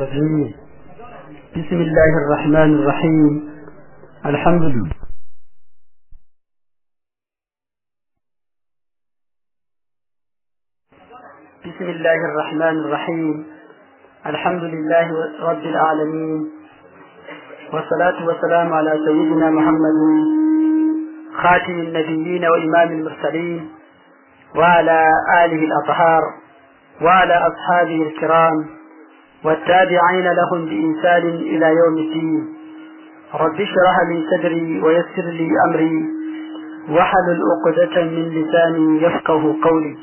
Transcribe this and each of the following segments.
الرجيم بسم الله الرحمن الرحيم الحمد لله بسم الله الرحمن الرحيم الحمد لله رب العالمين والصلاة والسلام على سيدنا محمد خاتم النبيين وإمام المرسلين وعلى آله الأطهار وعلى أصحابه الكرام والتابعين لهم بإنسان إلى يوم الدين رب اشرح لي صدري ويسر لي أمري وحلل عقدة من لساني يفقه قولي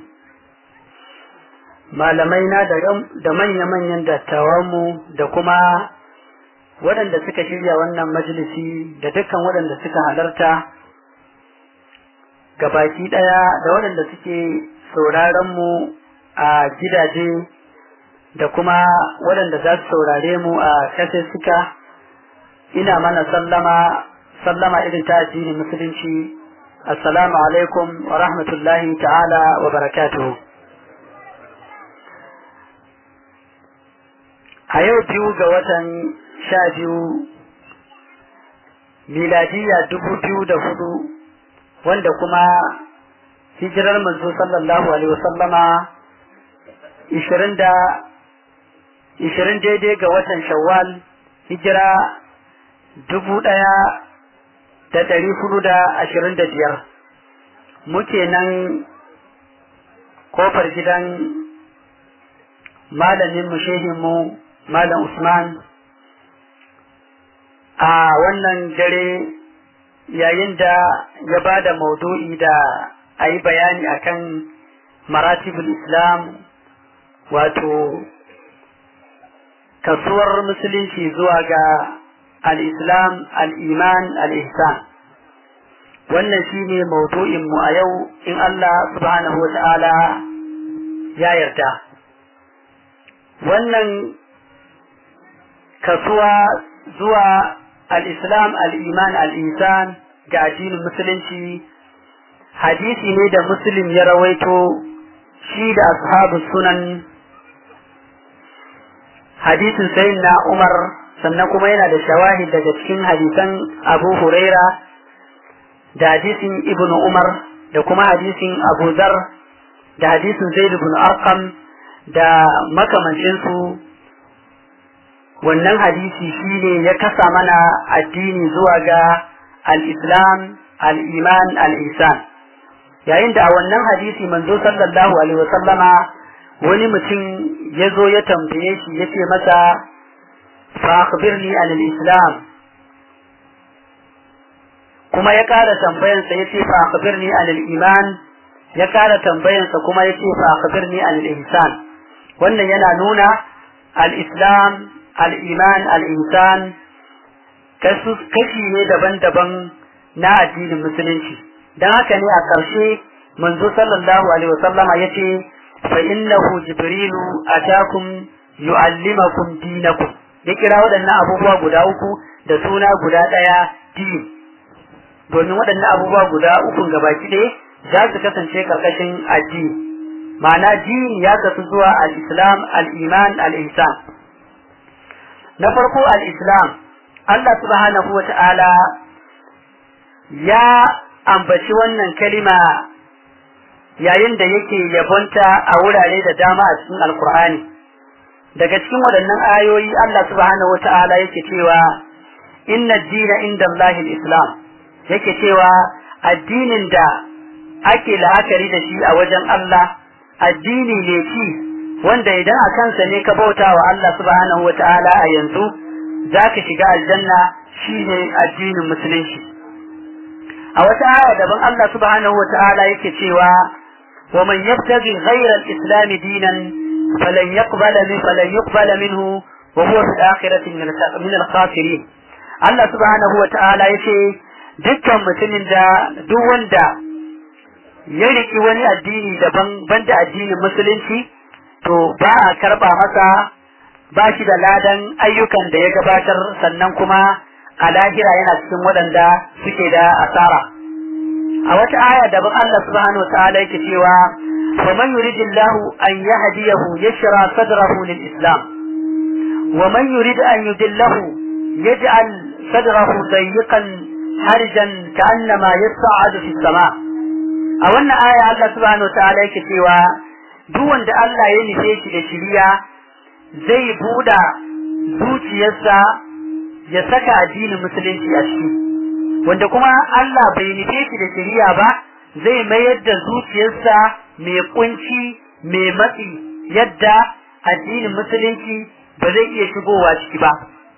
malamaina da manya-manyan dattawanmu da kuma waɗanda suka shirya wannan majalisi da dukkan waɗanda suka halarta gabaki ɗaya da waɗanda suke sauraronmu a gidaje da kuma waɗanda za su saurare mu a kasar suka ina mana sallama sallama irin ta addinin musulunci assalamu alaikum wa rahmatullahi ta'ala wa barakatuhu a yau biyu ga watan sha biyu miladiya dubu biyu da hudu wanda kuma hijirar manzo sallallahu alaihi wasallama ishirin da ishirin daidai ga watan shawwal hijira dubu ɗaya da ɗari hudu da ashirin da biyar muke nan kofar gidan malamin mu shehinmu malam usman a wannan dare yayin da ya ba da maudu'i da a yi bayani akan maratibul islam wato kasuwar musulunci zuwa ga al-islam al-iman al-ihsan wannan shine maudu'in mu a yau in Allah subhanahu wata'ala ya yarda wannan kasuwa zuwa al-islam al-iman al-ihsan ga addinin musulunci hadisi ne da muslim ya rawaito shi da ashabu sunan hadisin sayin na umar sannan kuma yana da shawahid daga cikin hadisan abu huraira da hadisin ibnu umar da kuma hadisin abu zar da hadisin zaid ibn arqam da makamancinsu wannan hadisi shine ya kasa mana addini zuwa ga al-islam al-iman al-ihsan yayin da a wannan hadisi manzo sallallahu alaihi wasallama wani mutum ya zo ya tambaye shi ya ce masa fa akhbirni an al-islam kuma ya kara tambayansa ya ce fa akhbirni an al-iman ya kara tambayansa kuma ya ce fa akhbirni an al-ihsan wannan yana nuna al-islam al-iman al-ihsan kashi ne daban-daban na addinin musulunci dan haka ne a ƙarshe manzo sallallahu alaihi wasallama yace fa innahu jibrilu atakum yu'allimakum dinakum ya kira waɗannan abubuwa guda uku da suna guda ɗaya din domin waɗannan abubuwa guda uku gabaki ɗaya za su kasance ƙarƙashin addini ma'ana din ya kasu zuwa al-islam al-iman al-ihsan na farko al-islam Allah subhanahu wa ta'ala ya ambaci wannan kalima yayin da yake yabonta a wurare da dama a cikin alkur'ani daga cikin waɗannan ayoyi Allah subhanahu wata'ala yake cewa inna dina inda Allahil islam yake cewa addinin da ake la'akari da shi a wajen Allah addini ne ci wanda idan a kansa ne ka bauta wa Allah subhanahu wata'ala a yanzu za ka shiga aljanna shine addinin musulunci a wata aya daban Allah subhanahu wa ta'ala yake cewa wa man yabtaghi ghayra al-islam dinan falan yaqbala min falan yuqbala minhu wa huwa fil akhirati min al-khasirin Allah subhanahu wa ta'ala yace dukkan mutumin da duk wanda ya riki wani addini daban banda addinin musulunci to ba a karba masa ba shi da ladan ayyukan da ya gabatar sannan kuma a lahira yana cikin waɗanda suke da asara a wata aya daban Allah subhanahu wataala yake cewa fa man yuridillahu an yahdiyahu yashra sadrahu lil islam ومن يريد أن يدله يجعل صدره ضيقا حرجا كأنما يصعد في السماء أولنا آية الله سبحانه وتعالى كتوى دون da Allah ya nufe shi da shiriya zai buɗa zuciyarsa ya saka addinin musulunci a ciki wanda kuma Allah bai nufe shi da shiriya ba zai mayar da zuciyarsa mai kunci mai matsi yadda addinin musulunci ba zai iya shigowa ciki ba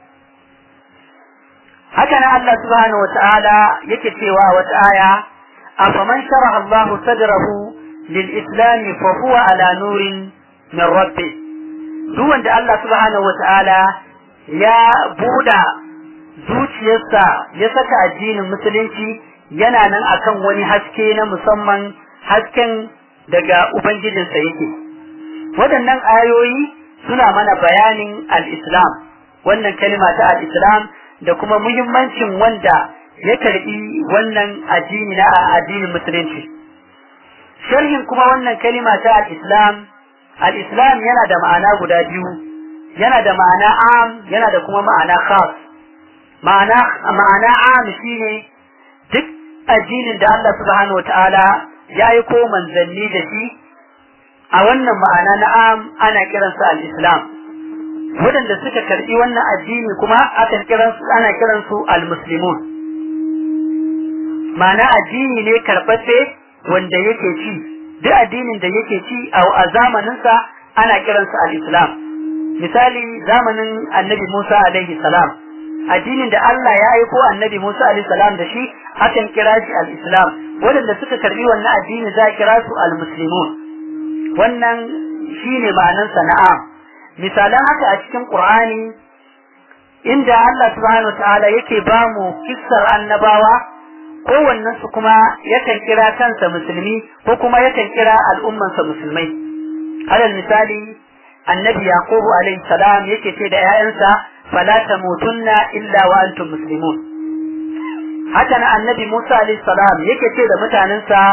haka nan Allah subhanahu wata'ala yake cewa wata aya afaman sharaha Allah sadrahu lil islam fa huwa ala nurin min rabbi duk wanda Allah subhanahu wata'ala ya buda zuciyarsa ya saka addinin musulunci yana nan akan wani haske na musamman hasken daga ubangijinsa yake waɗannan ayoyi suna mana bayanin al-islam wannan kalima ta al-islam da kuma muhimmancin wanda ya karbi wannan addini na addinin musulunci sharhin kuma wannan kalima ta al-islam al-islam yana da ma'ana guda biyu yana da ma'ana am yana da kuma ma'ana khas ma'ana ma'ana am shine duk addinin da Allah subhanahu wataala ya yi ko manzanni da shi a wannan ma'ana na am ana kiransa al-islam waɗanda suka karɓi wannan addini kuma akan kiransu ana kiransu al-muslimun ma'ana addini ne karɓace wanda yake ci duk addinin da yake ci a zamaninsa ana kiransa al-islam misali zamanin annabi Musa alaihi salam addinin da Allah ya aiko annabi Musa alaihi salam da shi akan kira shi al-islam waɗanda suka karɓi wannan addini za a kira su al-muslimun wannan shine ma'anansa na'am misalan haka a cikin Qur'ani inda Allah subhanahu ta'ala yake ba mu kissar annabawa kowannen su kuma yakan kira kansa musulmi ko kuma yakan kira al'ummansa musulmai alal misali annabi yaqubu alaihi salam yake ce da 'ya'yansa fala tamutunna illa wa antum muslimun haka na annabi Musa alaihi salam yake ce da mutanensa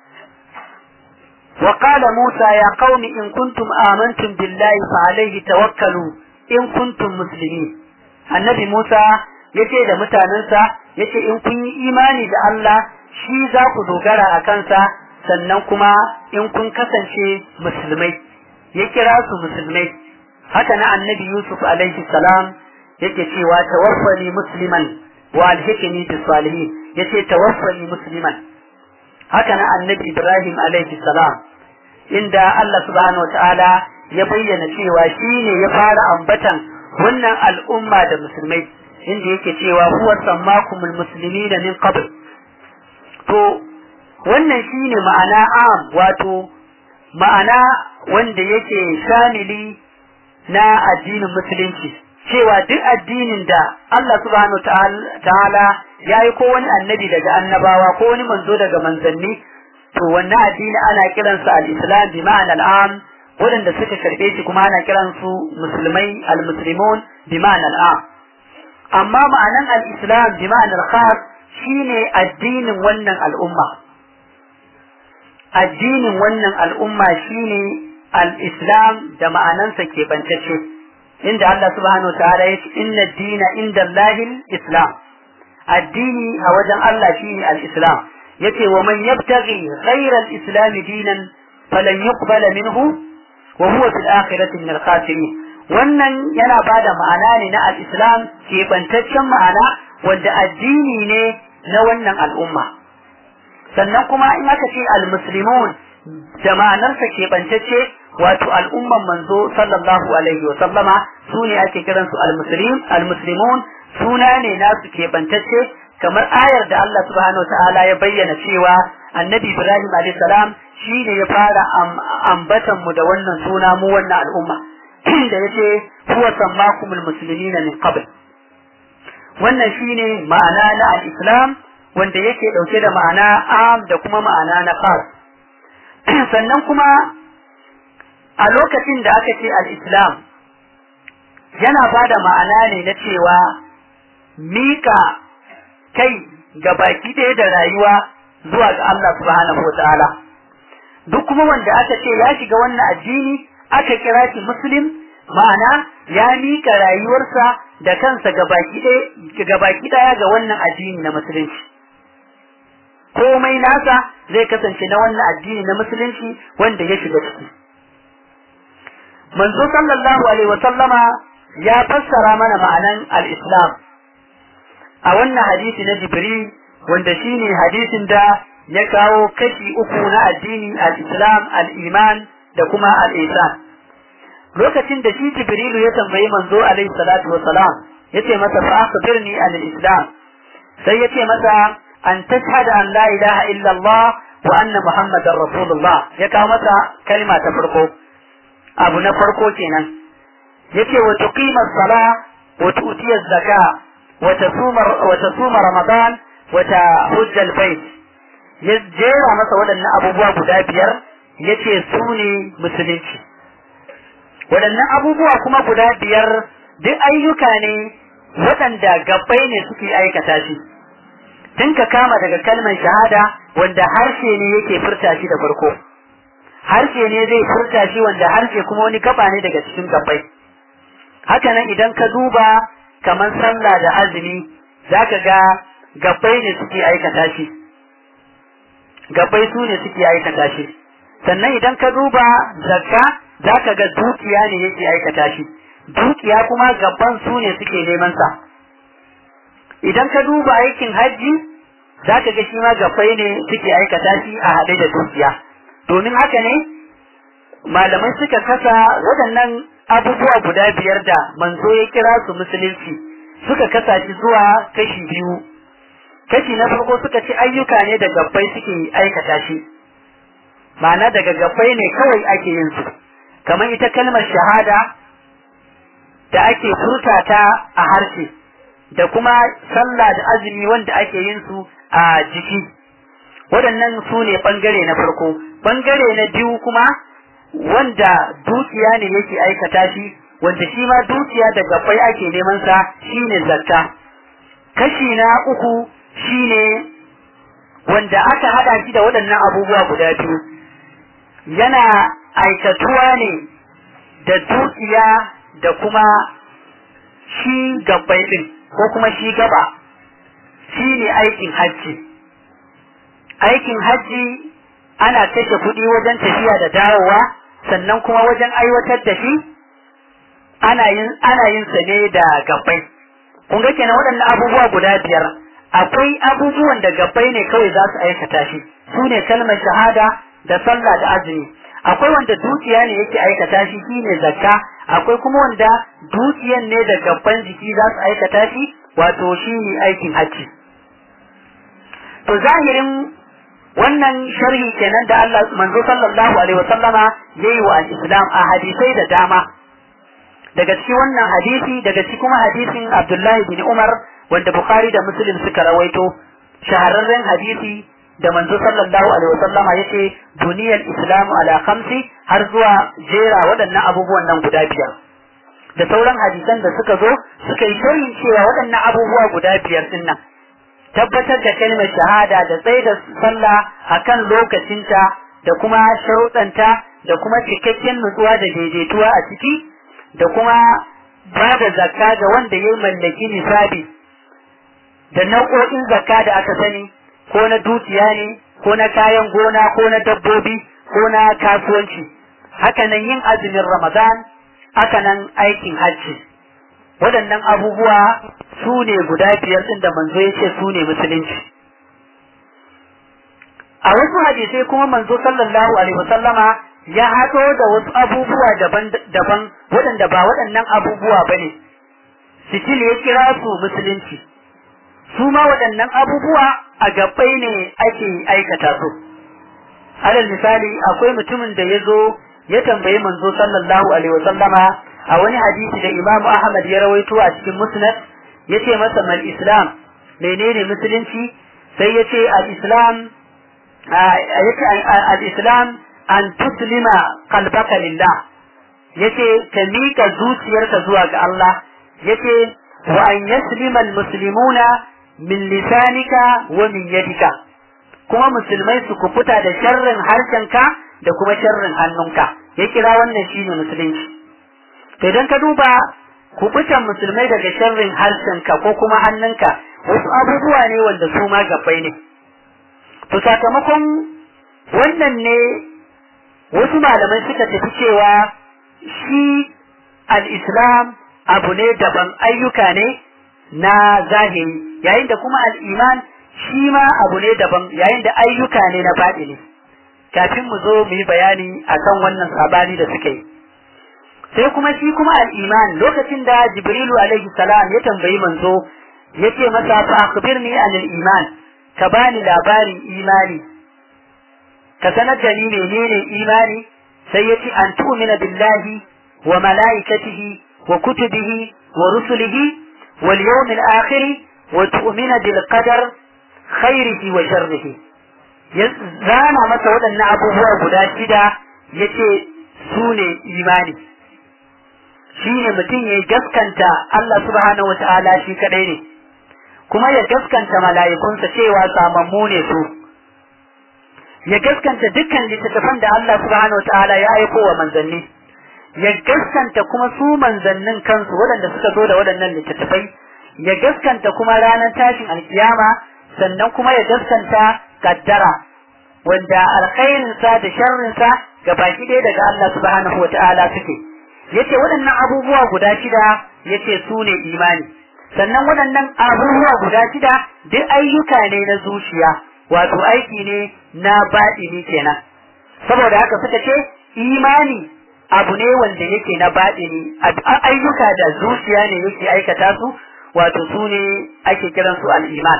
وقال موسى يا قوم إن كنتم آمنتم بالله فعليه توكلوا إن كنتم مسلمين النبي موسى yace da mutanensa yace in kun yi imani da Allah shi za ku dogara a kansa sannan kuma in kun kasance musulmai ya kira su musulmai haka na annabi Yusuf alaihi salam yake cewa tawaffani musliman wa alhikni bis salihin yace tawaffani musliman haka na annabi Ibrahim alaihi salam inda Allah subhanahu wa ta'ala ya bayyana cewa shi ne ya fara ambatan wannan al'umma da musulmai inda yake cewa huwa sammakumul muslimina min qabl to wannan shine ma'ana am wato ma'ana wanda yake shamili na addinin musulunci cewa duk addinin da Allah subhanahu ta'ala ya yi ko wani annabi daga annabawa ko wani manzo daga manzanni to wannan addini ana kiransa al-islam bi ma'ana al-am waɗanda suka karɓe shi kuma ana kiransu musulmai al-muslimun bi ma'ana al-am amma ma'anan al-islam bi ma'ana al-khas shine addinin wannan al'umma addinin wannan al'umma shine al-islam da ma'anansa ke bantacce inda Allah subhanahu wa ta'ala ya ce inna dina inda Allahil islam addini a wajen Allah shine al-islam yace wa man yabtaghi ghayra al-islam dinan falan yuqbala minhu wa huwa fil akhirati min al-khasirin wannan yana bada ma'ana ne na al-islam ke bantaccen ma'ana wanda addini ne na wannan al'umma sannan kuma in aka ce al-muslimun da ma'anarsa ke bantacce wato al'umman manzo sallallahu alaihi wa sallama su ne ake kiransu al-muslim al-muslimun suna ne nasu ke bantacce kamar ayar da Allah subhanahu wa ta'ala ya bayyana cewa annabi Ibrahim alayhi salam shi ne ya fara ambatan mu da wannan suna mu wannan al'umma da yace huwa sammakumul muslimina min qabl wannan shine ma'ana na al-islam wanda yake dauke da ma'ana am da kuma ma'ana na khas sannan kuma a lokacin da aka ce al-islam yana bada ma'ana ne na cewa mika kai ga baki ɗaya da rayuwa zuwa ga Allah subhanahu wataala duk kuma wanda aka ce ya shiga wannan addini aka kira shi muslim ma'ana ya mika rayuwarsa da kansa gabaki daya ga wannan addini na musulunci komai nasa zai kasance na wannan addini na musulunci wanda ya shiga ciki manzo sallallahu alaihi wa sallama ya fassara mana ma'anan al-islam a wannan hadisi na jibril wanda shine hadisin da ya kawo kashi uku na addini al-islam al-iman da kuma al-ihsan lokacin da shi jibrilu ya tambayi manzo alaihi salatu wa salam yace masa fa akhbirni an al-islam sai yace masa an tashhada an la ilaha illa Allah wa anna muhammadar rasulullah ya kawo masa kalma ta farko abu na farko kenan yace wa tuqima as-sala wa tu'ti az-zaka wa tasuma wa tasuma ramadan wa tahujja al-bayt ya jera masa waɗannan abubuwa guda biyar yace su ne musulunci waɗannan abubuwa kuma guda biyar duk ayyuka ne waɗanda gabbai ne suke aikata shi tun ka kama daga kalmar shahada wanda harshe ne yake furta shi da farko harshe ne zai furta shi wanda harshe kuma wani gaba ne daga cikin gabbai haka nan idan ka duba kamar sallah da azumi zaka ga gabbai ne suke aikata shi gabbai su ne suke aikata shi sannan idan ka duba zakka zaka ga dukiya ne yake aikata shi dukiya kuma gaban su ne suke neman sa idan ka duba aikin hajji zaka ga shi ma gabbai ne suke aikata shi a haɗe da dukiya domin haka ne malamai suka kasa waɗannan abubuwa guda biyar da manzo ya kira su musulunci suka kasa shi zuwa kashi biyu kashi na farko suka ce ayyuka ne da gabbai suke aikata shi ma'ana daga gabbai ne kawai ake yin su kamar ita kalmar shahada da ake furta ta a harshe da kuma sallah da azumi wanda ake yin su a jiki waɗannan su ne ɓangare na farko ɓangare na biyu kuma wanda dukiya ne yake aikata shi wanda shi ma dukiya da gabbai ake neman sa shine zakka kashi na uku shine wanda aka hada shi da waɗannan abubuwa guda biyu yana aikatuwa ne da dukiya da kuma shi gabbai din ko kuma shi gaba shi ne aikin hajji aikin hajji ana kashe kuɗi wajen tafiya da dawowa sannan kuma wajen aiwatar da shi ana yin ana yin sa ne da gabbai kun ga kenan waɗannan abubuwa guda biyar akwai abubuwan da gabbai ne kawai za su aikata shi su ne kalmar shahada da sallah da azumi akwai wanda dukiya ne yake aikata shi shine zakka akwai kuma wanda dukiyan ne da gabban jiki za su aikata shi wato shine aikin hajji to zahirin wannan sharhi kenan da Allah manzo sallallahu alaihi wasallama yayi wa al-islam a hadisai da dama daga cikin wannan hadisi daga cikin kuma hadisin Abdullahi bin Umar wanda Bukhari da Muslim suka rawaito shahararren hadisi da manzo sallallahu alaihi wasallama yace duniyar islamu ala khamsi har zuwa jera waɗannan abubuwan nan guda biyar da sauran hadisan da suka zo suka yi sharhin cewa waɗannan abubuwa guda biyar din nan tabbatar da kalmar shahada da tsaye da sallah akan lokacinta da kuma sharuɗanta da kuma cikakken nutsuwa da daidaituwa a ciki da kuma ba da zakka ga wanda ya mallaki nisabi da nau'o'in zakka da aka sani ko na dukiya ne ko na kayan gona ko na dabbobi ko na kasuwanci hakanan yin azumin ramadan hakanan aikin hajji waɗannan abubuwa su ne guda biyar ɗin da manzo ya ce su ne musulunci a wasu hadisai kuma manzo sallallahu alaihi wasallama ya haɗo da wasu abubuwa daban-daban waɗanda ba waɗannan abubuwa ba ne sitil ya kira su musulunci su ma waɗannan abubuwa a gabbai ne ake aikata su alal misali akwai mutumin da ya zo ya tambayi manzo sallallahu alaihi wasallama a wani hadisi da imamu ahmad ya rawaito a cikin musnad ya ce masa mal islam menene musulunci sai ya ce al islam al islam an tuslima qalbaka lillah yace ka mika zuciyarka zuwa ga Allah yace wa an yaslima al muslimuna min lisanika wa min yadika kuma musulmai su kufuta da sharrin harshenka da kuma sharrin hannunka ya kira wannan shine musulunci to idan ka duba kubutan musulmai daga sharrin harshenka ko kuma hannunka wasu abubuwa ne wanda su ma gabbai ne to sakamakon wannan ne wasu malamai suka tafi cewa shi al-islam abu ne daban ayyuka ne na zahiri yayin da kuma al-iman shi ma abu ne daban yayin da ayyuka ne na baɗini kafin mu zo mu yi bayani akan wannan sabani da suka yi sai kuma shi kuma al-iman lokacin da jibrilu alaihi salam ya tambayi manzo yace masa fa akhbirni anil iman ka bani labarin imani ka sanar da ni menene imani sai yace an tu'mina billahi wa malaikatihi wa kutubihi wa rusulihi wal yawmil akhir wa tu'mina bil qadar khairihi wa sharrihi ya zana masa waɗannan abubuwa guda shida yace su ne imani shine mutum ya gaskanta Allah subhanahu wata'ala shi kadai ne kuma ya gaskanta mala'ikunsa cewa samammu ne su ya gaskanta dukkan littattafan da Allah subhanahu wata'ala ya aiko wa manzanni ya gaskanta kuma su manzannin kansu waɗanda suka zo da waɗannan littattafai ya gaskanta kuma ranar tashin alkiyama sannan kuma ya gaskanta kaddara wanda alkhairinsa da sharrinsa ga baki ɗaya daga Allah subhanahu wata'ala suke yace waɗannan abubuwa guda shida yace su ne imani sannan waɗannan abubuwa guda shida duk ayyuka ne na zuciya wato aiki ne na baɗini kenan saboda haka suka ce imani abu ne wanda yake na baɗini ayyuka da zuciya ne yake aikata su wato su ne ake kiran su al'iman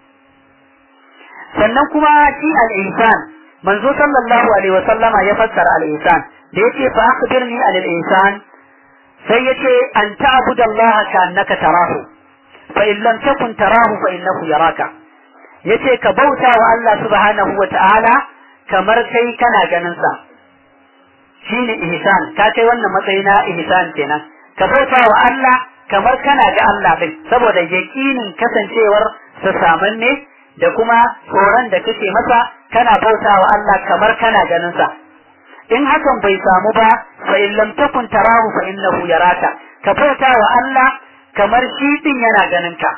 sannan kuma shi al'insan manzo sallallahu alaihi wa sallama ya fassara al'insan da yace fa akhbirni anil insan sai yace an ta'budu Allah ka annaka tarahu fa in lam takun tarahu fa innahu yaraka yace ka bauta wa Allah subhanahu wa ta'ala kamar kai kana ganin sa shine ihsan ka kai wannan matsayi na ihsan kenan ka bauta wa Allah kamar kana ga Allah din saboda yaqinin kasancewar sa samanne da kuma tsoron da kake masa kana bauta wa Allah kamar kana ganin sa in hakan bai samu ba fa in lam takun tarahu fa innahu yaraka ka bauta wa Allah kamar shi din yana ganin ka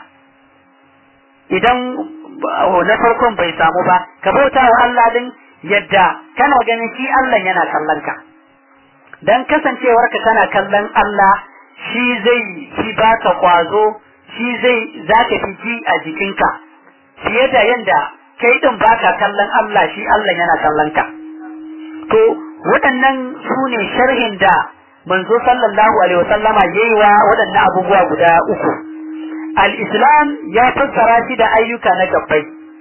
idan na farkon bai samu ba ka bauta wa Allah din yadda kana ganin shi Allah yana kallon ka dan kasancewarka kana kallon Allah shi zai fi baka kwazo shi zai zaka fi ji a jikinka fiye da yanda kai din baka kallon Allah shi Allah yana kallon ka to waɗannan su ne sharhin da manzo sallallahu alaihi wasallama yayi wa waɗannan abubuwa guda uku al-islam ya fassara shi da ayyuka na gabbai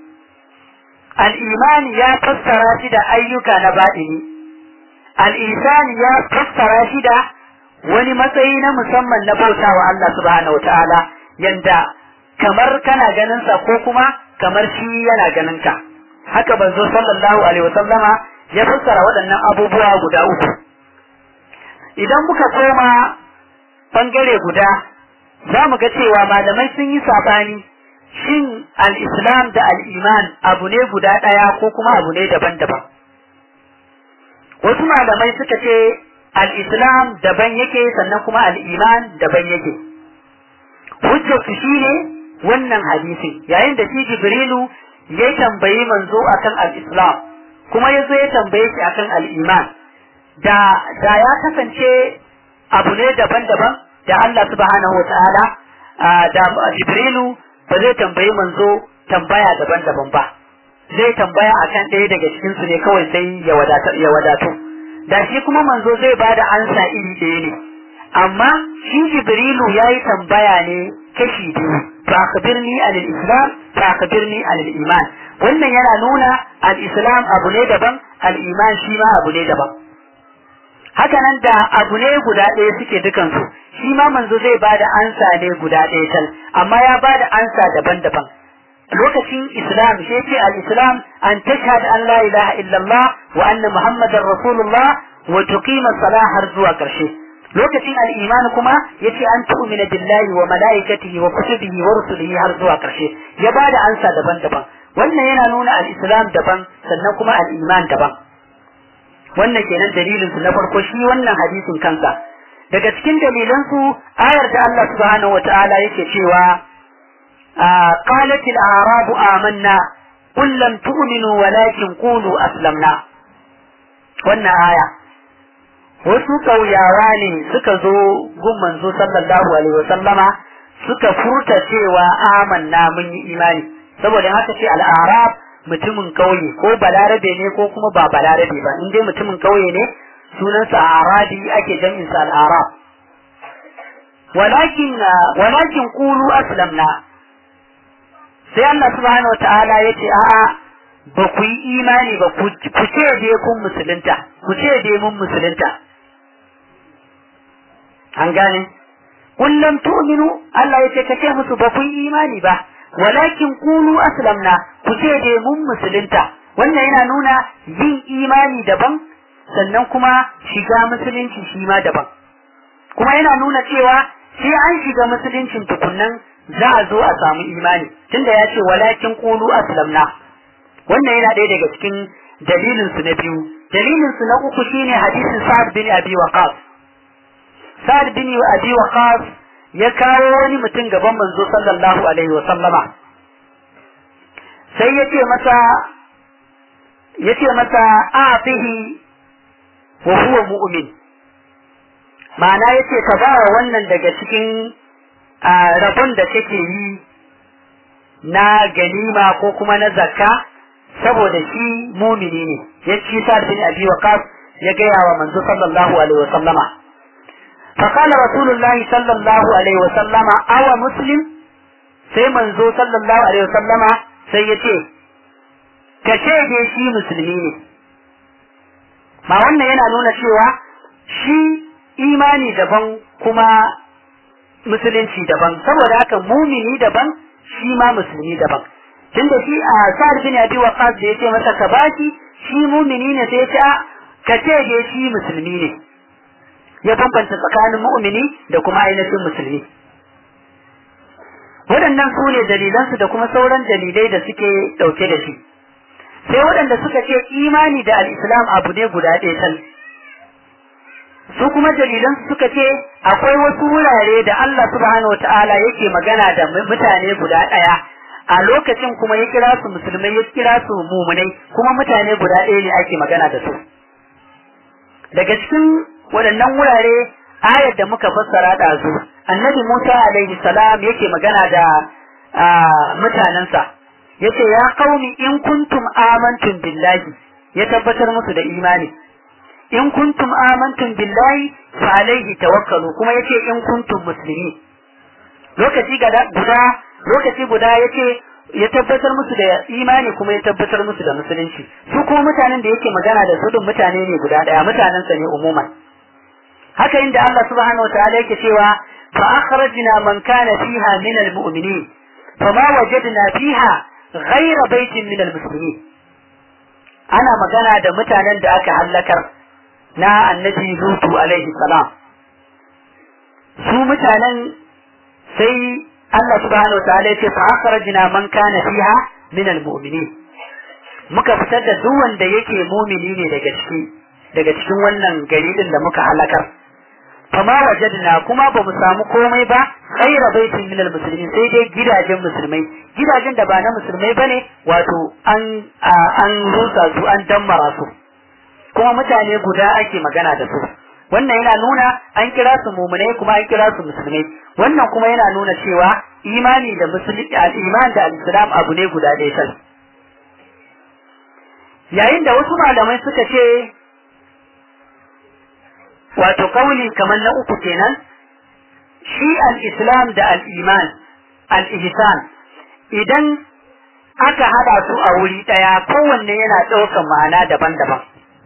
al-iman ya fassara shi da ayyuka na baɗini al-ihsan ya fassara shi da wani matsayi na musamman na bautawa Allah subhanahu wataala yanda kamar kana ganin sa ko kuma kamar shi yana ganin ka haka manzo sallallahu alaihi wasallama ya fassara waɗannan abubuwa guda uku idan muka koma bangare guda za mu ga cewa malamai sun yi saɓani shin al-islam da al-iman abu ne guda ɗaya ko kuma abu ne daban-daban wasu malamai suka ce al-islam daban yake sannan kuma al-iman daban yake hujjar su shine wannan hadisin yayin da shi jibrilu ya tambayi manzo akan al-islam kuma ya zo ya tambaye shi akan al-iman da da ya kasance abu ne daban-daban da Allah subhanahu wataala da jibrilu ba zai tambayi manzo tambaya daban-daban ba zai tambaya akan ɗaya daga cikin su ne kawai sai ya wadatu ya wadatu da shi kuma manzo zai bada ansa iri ɗaya ne amma shi jibrilu yayi tambaya ne kashi biyu fa akhbirni anil islam fa akhbirni anil iman wannan yana nuna al islam abu ne daban al iman shi ma abu ne daban haka nan da abu ne guda ɗaya suke dukansu shi ma manzo zai bada ansa ne guda ɗaya tal amma ya bada ansa daban-daban lokacin islam shi ce al-islam an tashhad an la ilaha illallah wa anna muhammadar rasulullah wa tuqima salah har zuwa karshe lokacin al-iman kuma yace an tu'mina billahi wa malaikatihi wa kutubihi wa rusulihi har zuwa karshe ya bada ansa daban-daban wannan yana nuna al-islam daban sannan kuma al-iman daban wannan kenan dalilin su na farko shi wannan hadisin kansa daga cikin dalilan su ayar da Allah subhanahu wataala yake cewa qalat al-a'rabu amanna qul lam tu'minu walakin qulu aslamna wannan aya wasu ƙauyawa ne suka zo gun manzo sallallahu alaihi wasallama suka furta cewa amanna mun yi imani saboda haka ce al'arab mutumin kauye ko balarabe ne ko kuma ba balarabe ba in dai mutumin kauye ne sunansa arabi ake jam'in sa al'arab walakin walakin qulu aslamna sai Allah subhanahu wataala yace a'a ba ku yi imani ba ku ce dai kun musulunta ku ce dai mun musulunta an gane kullum tu'minu Allah ya ce ka ce musu ba ku yi imani ba walakin qulu aslamna ku ce dai mun musulunta wannan yana nuna yin imani daban sannan kuma shiga musulunci shi ma daban kuma yana nuna cewa sai an shiga musuluncin tukunnan za a zo a samu imani tunda ya ce walakin qulu aslamna wannan yana ɗaya daga cikin dalilin su na biyu dalilin su na uku shine hadisin Sa'ad bin Abi Waqqas Sa'ad bin Abi Waqqas ya kawo wani mutum gaban manzo sallallahu alaihi wa sallama sai ya ce masa ya ce masa a'tihi wa huwa mu'min ma'ana ya ce ka ba wannan daga cikin rabon da kake yi na ganima ko kuma na zakka saboda shi mumini ne ya ci sa bin abi waqas ya gaya wa manzo sallallahu alaihi wa sallama فقال رسول الله صلى الله عليه وسلم أو مسلم sai manzo sallallahu alaihi wasallama sai ya ce ka ce dai shi musulmi ne ma wannan yana nuna cewa shi imani daban kuma musulunci daban saboda haka mumini daban shi ma musulmi daban tunda shi a sa'ad bin abi waqas da yace masa ka baki shi mumini ne sai ya ce ka ce dai shi musulmi ne ya bambanta tsakanin mu'mini da kuma ainihin musulmi waɗannan su ne dalilansu da kuma sauran dalilai da suke ɗauke da shi sai waɗanda suka ce imani da al'islam abu ne guda ɗaya tal su kuma dalilansu suka ce akwai wasu wurare da Allah subhanahu wa ta'ala yake magana da mutane guda ɗaya a lokacin kuma ya kira su musulmai ya kira su mumunai kuma mutane guda ɗaya ne ake magana da su daga cikin waɗannan wurare ayar da muka fassara ɗazu annabi Musa alaihi salam yake magana da mutanensa yace ya qaumi in kuntum amantum billahi ya tabbatar musu da imani in kuntum amantum billahi fa alaihi tawakkalu kuma yace in kuntum muslimin lokaci guda lokaci guda yace ya tabbatar musu da imani kuma ya tabbatar musu da musulunci su kuma mutanen da yake magana da su din mutane ne guda daya mutanensa ne umuman haka inda Allah subhanahu wa ta'ala yake cewa fa akhrajna man kana fiha min almu'minin fama wajadna fiha ghayra baitin min almuslimin ana magana da mutanen da aka halakar na annabi Lutu alaihi salam su mutanen sai Allah subhanahu wa ta'ala yake fa akhrajna man kana fiha min almu'minin muka fitar da duk wanda yake mumini ne daga ciki daga cikin wannan gari din da muka halakar fama wajadna kuma ba mu samu komai ba ghaira baitin min almuslimin sai dai gidajen musulmai gidajen da ba na musulmai bane wato an an rusa su an dammara su kuma mutane guda ake magana da su wannan yana nuna an kira su mumunai kuma an kira su musulmai wannan kuma yana nuna cewa imani da musulmi al-iman da al-islam abu ne guda ɗaya tal yayin da wasu malamai suka ce wato kauli kamar na uku kenan shi al-islam da al-iman al-ihsan idan aka hada su a wuri daya kowanne yana ɗaukar ma'ana daban-daban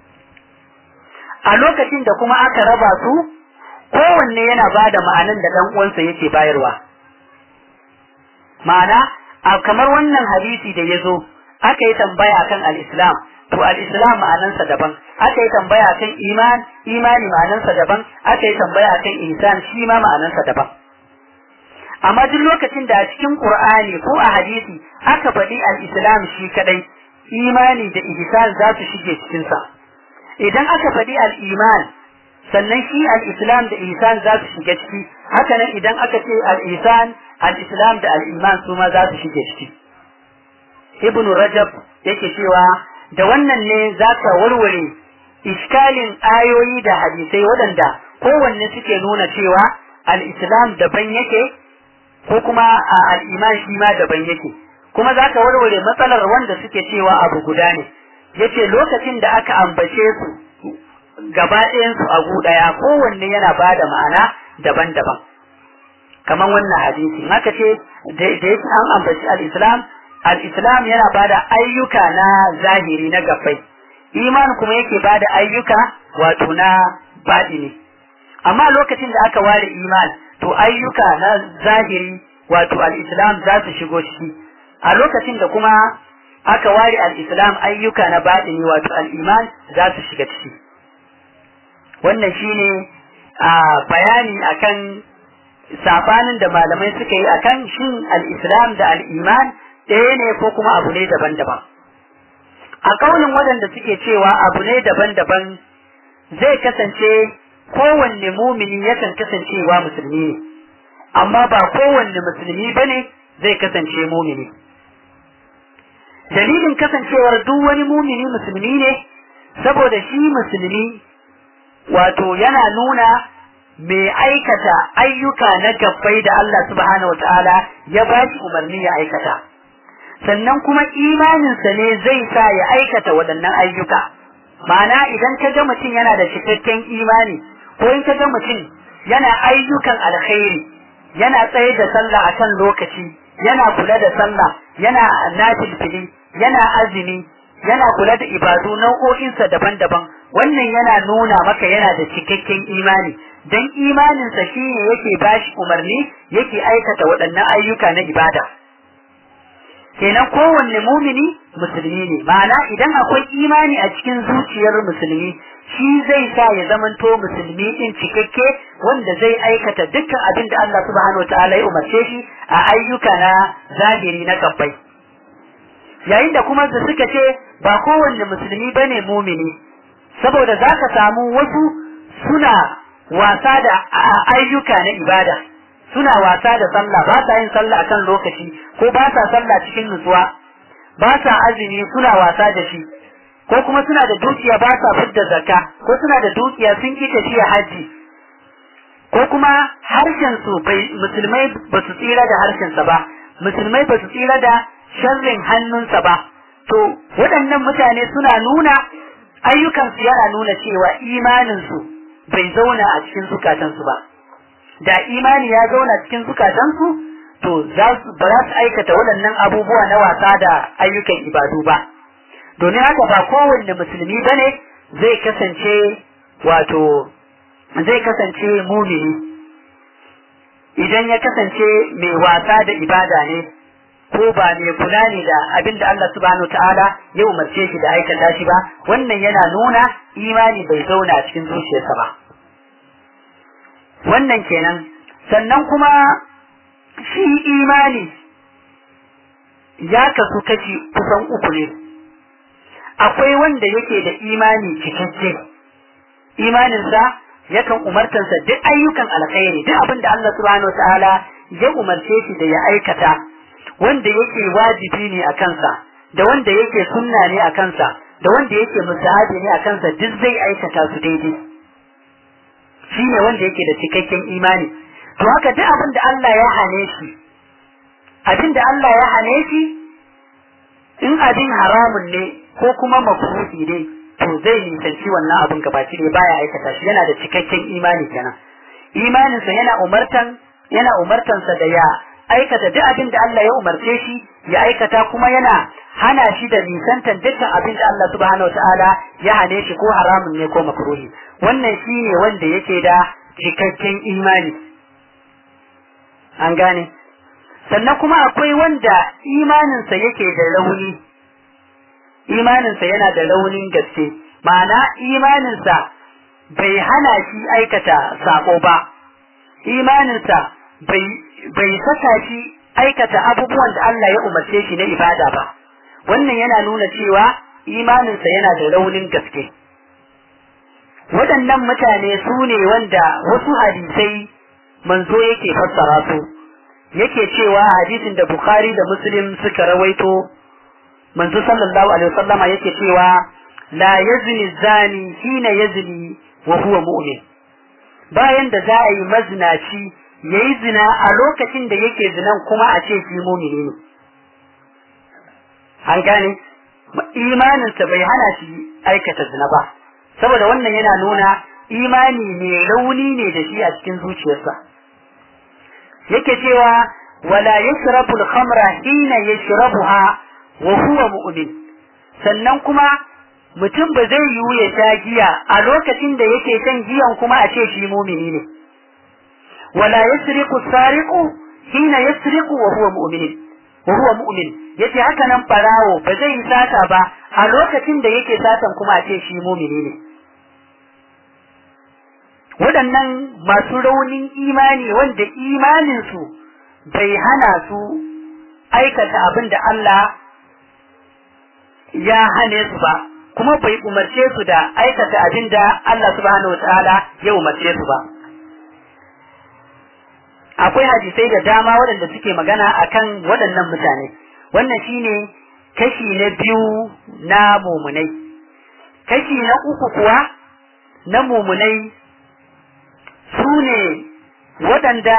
a lokacin da kuma aka raba su kowanne yana ba da ma'anan da ɗan uwansa yake bayarwa ma'ana a kamar wannan hadisi da ya zo aka yi tambaya kan al-islam to al-islam ma'anansa daban aka yi tambaya kan iman imani ma'anansa daban aka yi tambaya kan ihsan shi ma ma'anansa daban amma duk lokacin da a cikin qur'ani ko a hadisi aka faɗi al-islam shi kadai imani da ihsan za su shige cikin sa idan aka faɗi al-iman sannan shi al-islam da ihsan za su shiga ciki haka nan idan aka ce al-ihsan al-islam da al-iman su ma za su shige ciki ibn rajab yake cewa da wannan ne za ka warware iskalin ayoyi da hadisai waɗanda kowanne suke nuna cewa al-islam daban yake ko kuma al-iman shi ma daban yake kuma za ka warware matsalar wanda suke cewa abu guda ne yace lokacin da aka ambace su gaba ɗayansu a gu ɗaya kowanne yana ba da ma'ana daban-daban kamar wannan hadisi haka ce da yake an ambaci al-islam al-islam yana ba da ayyuka na zahiri na gabbai iman kuma yake ba da ayyuka wato na baɗini amma lokacin da aka ware iman to ayyuka na zahiri wato al-islam za su shigo ciki a lokacin da kuma aka ware al-islam ayyuka na baɗini wato al-iman za su shiga ciki wannan shine a bayani akan sabanin da malamai suka yi akan shin al-islam da al-iman ɗaya ne ko kuma abu ne daban-daban a kaunin waɗanda suke cewa abu ne daban-daban zai kasance kowanne mumini yakan kasancewa musulmi ne amma ba kowanne musulmi bane zai kasance mumini dalilin kasancewar duk wani mumini musulmi ne saboda shi musulmi wato yana nuna mai aikata ayyuka na gabbai da Allah subhanahu wataala ya ba shi umarni ya aikata sannan kuma imaninsa ne zai sa ya aikata waɗannan ayyuka ma'ana idan ka ga mutum yana da cikakken imani ko in ka ga mutum yana ayyukan alkhairi yana tsaye da sallah akan lokaci yana kula da sallah yana nafilfili yana azumi yana kula da ibadu nau'o'insa daban-daban wannan yana nuna maka yana da cikakken imani dan imaninsa shi ne yake bashi umarni yake aikata waɗannan ayyuka na ibada kenan kowanne mumini musulmi ne ma'ana idan akwai imani a cikin zuciyar musulmi shi zai sa ya zamanto musulmi din cikakke wanda zai aikata dukkan abin da Allah subhanahu wataala ya umarce shi a ayyuka na zahiri na gabbai yayin da kuma da suka ce ba kowanne musulmi bane mumini saboda za ka samu wasu suna wasa da ayyuka na ibada suna wasa da sallah ba sa yin sallah akan lokaci ko ba sa sallah cikin nutsuwa ba sa azumi suna wasa da shi ko kuma suna da dukiya ba sa fidda zakka ko suna da dukiya sun ki tafiya haji ko kuma harshen su bai musulmai ba su tsira da harshen sa ba musulmai ba su tsira da sharrin hannunsa ba to waɗannan mutane suna nuna ayyukansu yana nuna cewa imaninsu bai zauna a cikin zukatansu ba da imani ya zauna cikin zukatansu to za su ba za su aikata waɗannan abubuwa na wasa da ayyukan ibadu ba domin haka ba kowanne musulmi bane zai kasance wato zai kasance mumini idan ya kasance mai wasa da ibada ne ko ba mai kula ne da abin da Allah subhanahu ta'ala ya umarce shi da aikata shi ba wannan yana nuna imani bai zauna a cikin zuciyarsa ba wannan kenan sannan kuma shi imani ya kasu kashi kusan uku ne akwai wanda yake da imani cikakke imaninsa yakan umartansa duk ayyukan alkhairi duk abin da Allah subhanahu ta'ala ya umarce shi da ya aikata wanda yake wajibi ne a kansa da wanda yake sunna ne a kansa da wanda yake musahabi ne a kansa duk zai aikata su daidai shi ne wanda yake da cikakken imani to haka duk abin da Allah ya hane shi abin da Allah ya hane shi in abin haramun ne ko kuma makruhi ne to zai nisanci wannan abin gabaci ne baya aikata shi yana da cikakken imani kenan imaninsa yana umartan yana umartansa da ya aikata duk abin da Allah ya umarce shi ya aikata kuma yana hana shi da nisantan dukkan abin da Allah subhanahu wataala ya hane shi ko haramun ne ko makruhi wannan shi ne wanda yake da cikakken imani an gane sannan kuma akwai wanda imaninsa yake da rauni imaninsa yana da raunin gaske ma'ana imaninsa bai hana shi aikata sako ba imaninsa bai bai saka shi aikata abubuwan da Allah ya umarce shi na ibada ba wannan yana nuna cewa imaninsa yana da raunin gaske waɗannan mutane su ne wanda wasu hadisai manzo yake fassara su yake cewa hadisin da Bukhari da Muslim suka rawaito manzo sallallahu alaihi wasallama yake cewa la yazni zani hina yazni wa huwa mu'min bayan da za a yi mazinaci yayi zina a lokacin da yake zinan kuma a ce shi mu'mini ne an gane imaninsa bai hana shi aikata zina ba saboda wannan yana nuna imani ne rauni ne da shi a cikin zuciyarsa yake cewa wala yashrabu al-khamra hina yashrabuha wa huwa mu'min sannan kuma mutum ba zai yiwu ya sha giya a lokacin da yake shan giyan kuma a ce shi mumini ne wala yasriqu sariqu hina yasriqu wa huwa mu'min wa huwa mu'min yace haka nan barawo ba zai yi sata ba a lokacin da yake satan kuma a ce shi mumini ne waɗannan masu raunin imani wanda imaninsu bai hana su aikata abin da Allah ya hane su ba kuma bai umarce su da aikata abin da Allah subhanahu wataala ya umarce su ba akwai hadisai da dama waɗanda suke magana akan waɗannan mutane wannan shine kashi na biyu na mumunai kashi na uku kuwa na mumunai su ne waɗanda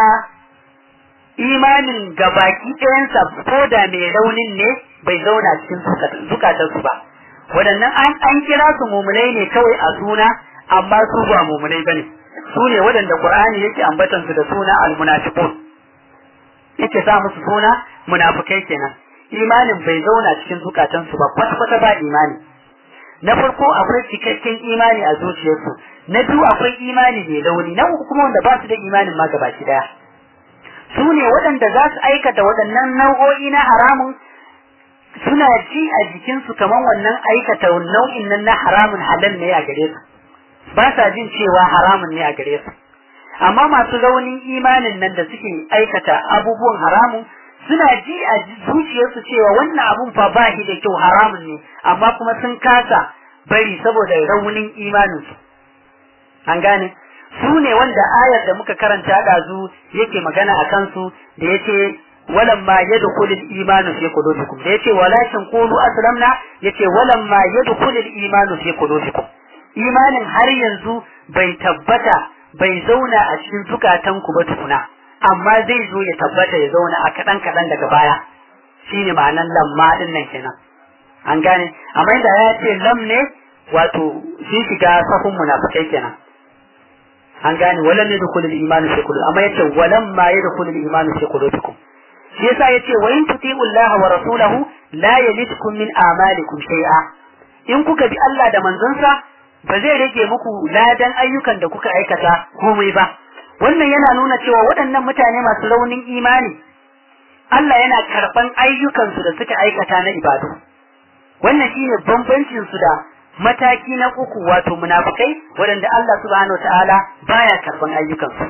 imanin gabaki ɗayansa ko da mai raunin ne bai zauna cikin zukatarsu ba waɗannan an kira su mumunai ne kawai a suna amma su ba mumunai bane su ne waɗanda Qur'ani yake ambatan su da suna al-munafiqun yake sa musu suna munafikai kenan imanin bai zauna cikin zukatansu ba kwata kwata ba imani na farko akwai cikakken imani a zuciyarsu na biyu akwai imani mai rauni na uku kuma wanda ba su da imanin ma gabaki daya su ne waɗanda za su aikata waɗannan nau'o'i na haramun suna ji a jikinsu kamar wannan aikata nau'in nan na haramun halal ne a gare su ba sa jin cewa haramun ne a gare su amma masu raunin imanin nan da suke aikata abubuwan haramun suna ji a zuciyarsu cewa wannan abun fa ba shi da kyau haramun ne amma kuma sun kasa bari saboda raunin imaninsu an gane su ne wanda ayar da muka karanta ɗazu yake magana a kansu da yace walamma yadkhulul imanu fi qulubikum da yace walakin qulu aslamna yace walamma yadkhulul imanu fi qulubikum imanin har yanzu bai tabbata bai zauna a cikin zukatanku ba tukuna amma zai zo ya tabbata ya zauna a kaɗan kaɗan daga baya shine ma'anan lamma din nan kenan an gane amma da ya ce lam ne wato shi shiga sahun munafikai kenan an gane walam yadkhul al-iman fi qulubikum amma yace walam ma yadkhul al-iman fi qulubikum shi yasa yace wa in tuti'u Allah wa rasulahu la yalidkum min a'malikum shay'a in kuka bi Allah da manzonsa ba zai rage muku ladan ayyukan da kuka aikata komai ba wannan yana nuna cewa waɗannan mutane masu raunin imani Allah yana karɓan ayyukansu da suka aikata na ibadu wannan shine bambancin su da mataki na uku wato munafikai waɗanda Allah subhanahu ta'ala baya karban ayyukansu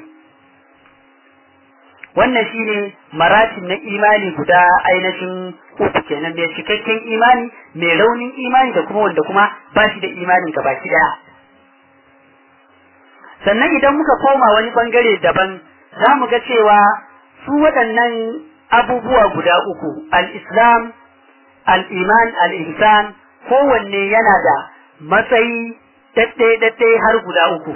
wannan shine maratin na imani guda ainihin uku kenan da cikakken imani mai raunin imani da kuma wanda kuma ba shi da imanin gabaki daya sannan idan muka koma wani bangare daban za mu ga cewa su waɗannan abubuwa guda uku al-islam al-iman al-ihsan kowanne yana da matsayi daɗe-daɗe har guda uku.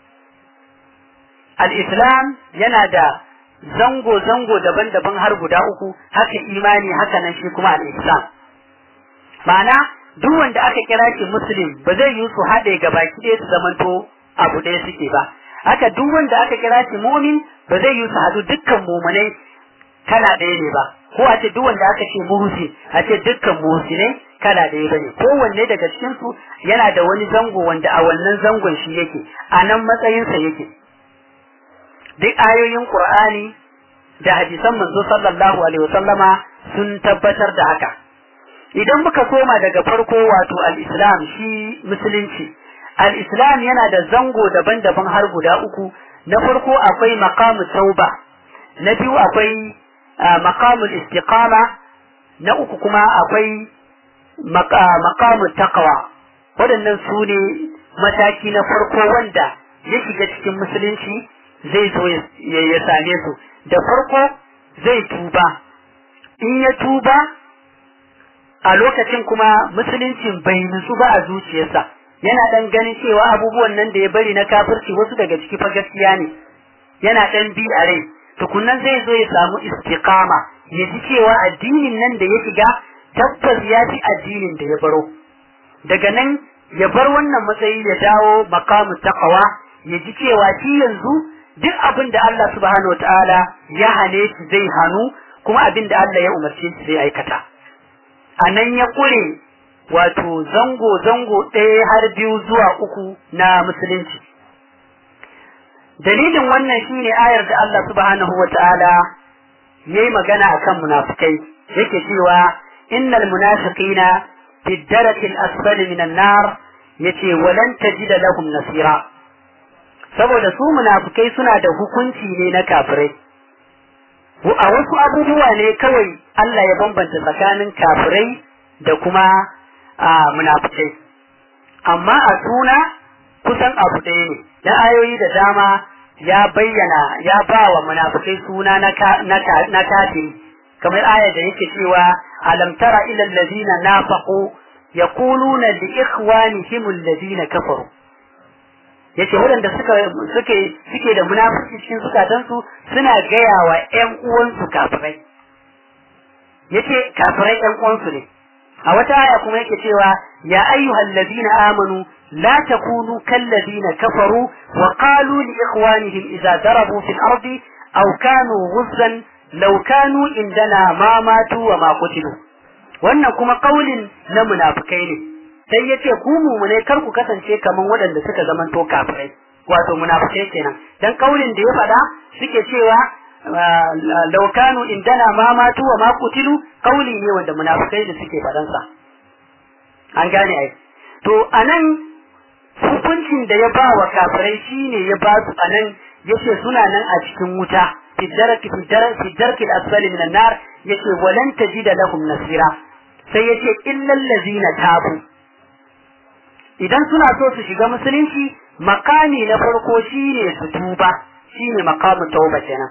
Al'islam yana da zango-zango daban-daban har guda uku, haka imani haka nan shi kuma al'islam. Ma'ana, duk wanda aka kira shi Muslim ba zai yi su haɗe ga baki ɗaya su zamanto abu ɗaya suke ba. Haka duk wanda aka kira shi mumin ba zai yi su haɗu dukkan mumunai kala ɗaya ne ba. Ko a ce duk wanda aka ce muhsin a ce dukkan muhsinai kala ɗaya bane kowanne daga cikin su yana da wani zango wanda a wannan zangon shi yake a nan matsayinsa yake duk ayoyin qur'ani da hadisan manzo sallallahu alaihi wasallama sun tabbatar da haka idan muka koma daga farko wato al-islam shi musulunci al-islam yana da zango daban-daban har guda uku na farko akwai maqamu tauba na biyu akwai maqamul istiqama na uku kuma akwai maqamun taqwa waɗannan su ne mataki na farko wanda ya shiga cikin musulunci zai zo ya same su da farko zai tuba in ya tuba a lokacin kuma musuluncin bai nutsu ba a zuciyarsa yana dan ganin cewa abubuwan nan da ya bari na kafirci wasu daga ciki fa gaskiya ne yana dan bi a rai tukunnan zai zo ya samu istiqama ya ji cewa addinin nan da ya shiga tabbas ya fi addinin da ya baro daga nan ya bar wannan matsayi ya dawo makamu taqwa ya ji cewa shi yanzu duk abin da Allah subhanahu wataala ya hane shi zai hanu kuma abin da Allah ya umarce shi zai aikata a nan ya kure wato zango zango ɗaya har biyu zuwa uku na musulunci dalilin wannan shine ayar da Allah subhanahu wataala yayi magana akan munafikai yake cewa innal munafiqina fi darakil asfali minan nar yace walan tajida lahum nasira saboda su munafikai suna da hukunci ne na kafirai a wasu abubuwa ne kawai Allah ya bambanta tsakanin kafirai da kuma munafikai amma a suna kusan abu ɗaya ne da ayoyi da dama ya bayyana ya ba wa munafikai suna na kafiri kamar ayar da yake cewa alam tara ila allazina nafaqu yaquluna li ikhwanihim allazina kafaru yace waɗanda suka suke suke da munafiki cikin zukatansu suna gaya wa ƴan uwansu kafirai yace kafirai ƴan uwansu ne a wata aya kuma yake cewa ya ayyuhal ladina amanu la takunu kal ladina kafaru wa qalu li ikhwanihim idza darabu fil ardi aw kanu ghuzzan law kanu indana ma matu wa ma qutilu wannan kuma kaulin na munafikai ne sai yace ku mumune kar ku kasance kaman waɗanda suka zamanto kafirai wato munafikai kenan dan kaulin da ya faɗa suke cewa law kanu indana ma matu wa ma qutilu kauli ne wanda munafikai da suke faɗan sa an gane ai to anan hukuncin da ya ba wa kafirai shine ya ba su anan yace suna nan a cikin wuta fi daraki fi daraki fi darki al-asfali min an-nar yace walan tajida lahum nasira sai yace illal ladzina tabu idan suna so su shiga musulunci makami na farko shine su tuba shine makamin tauba kenan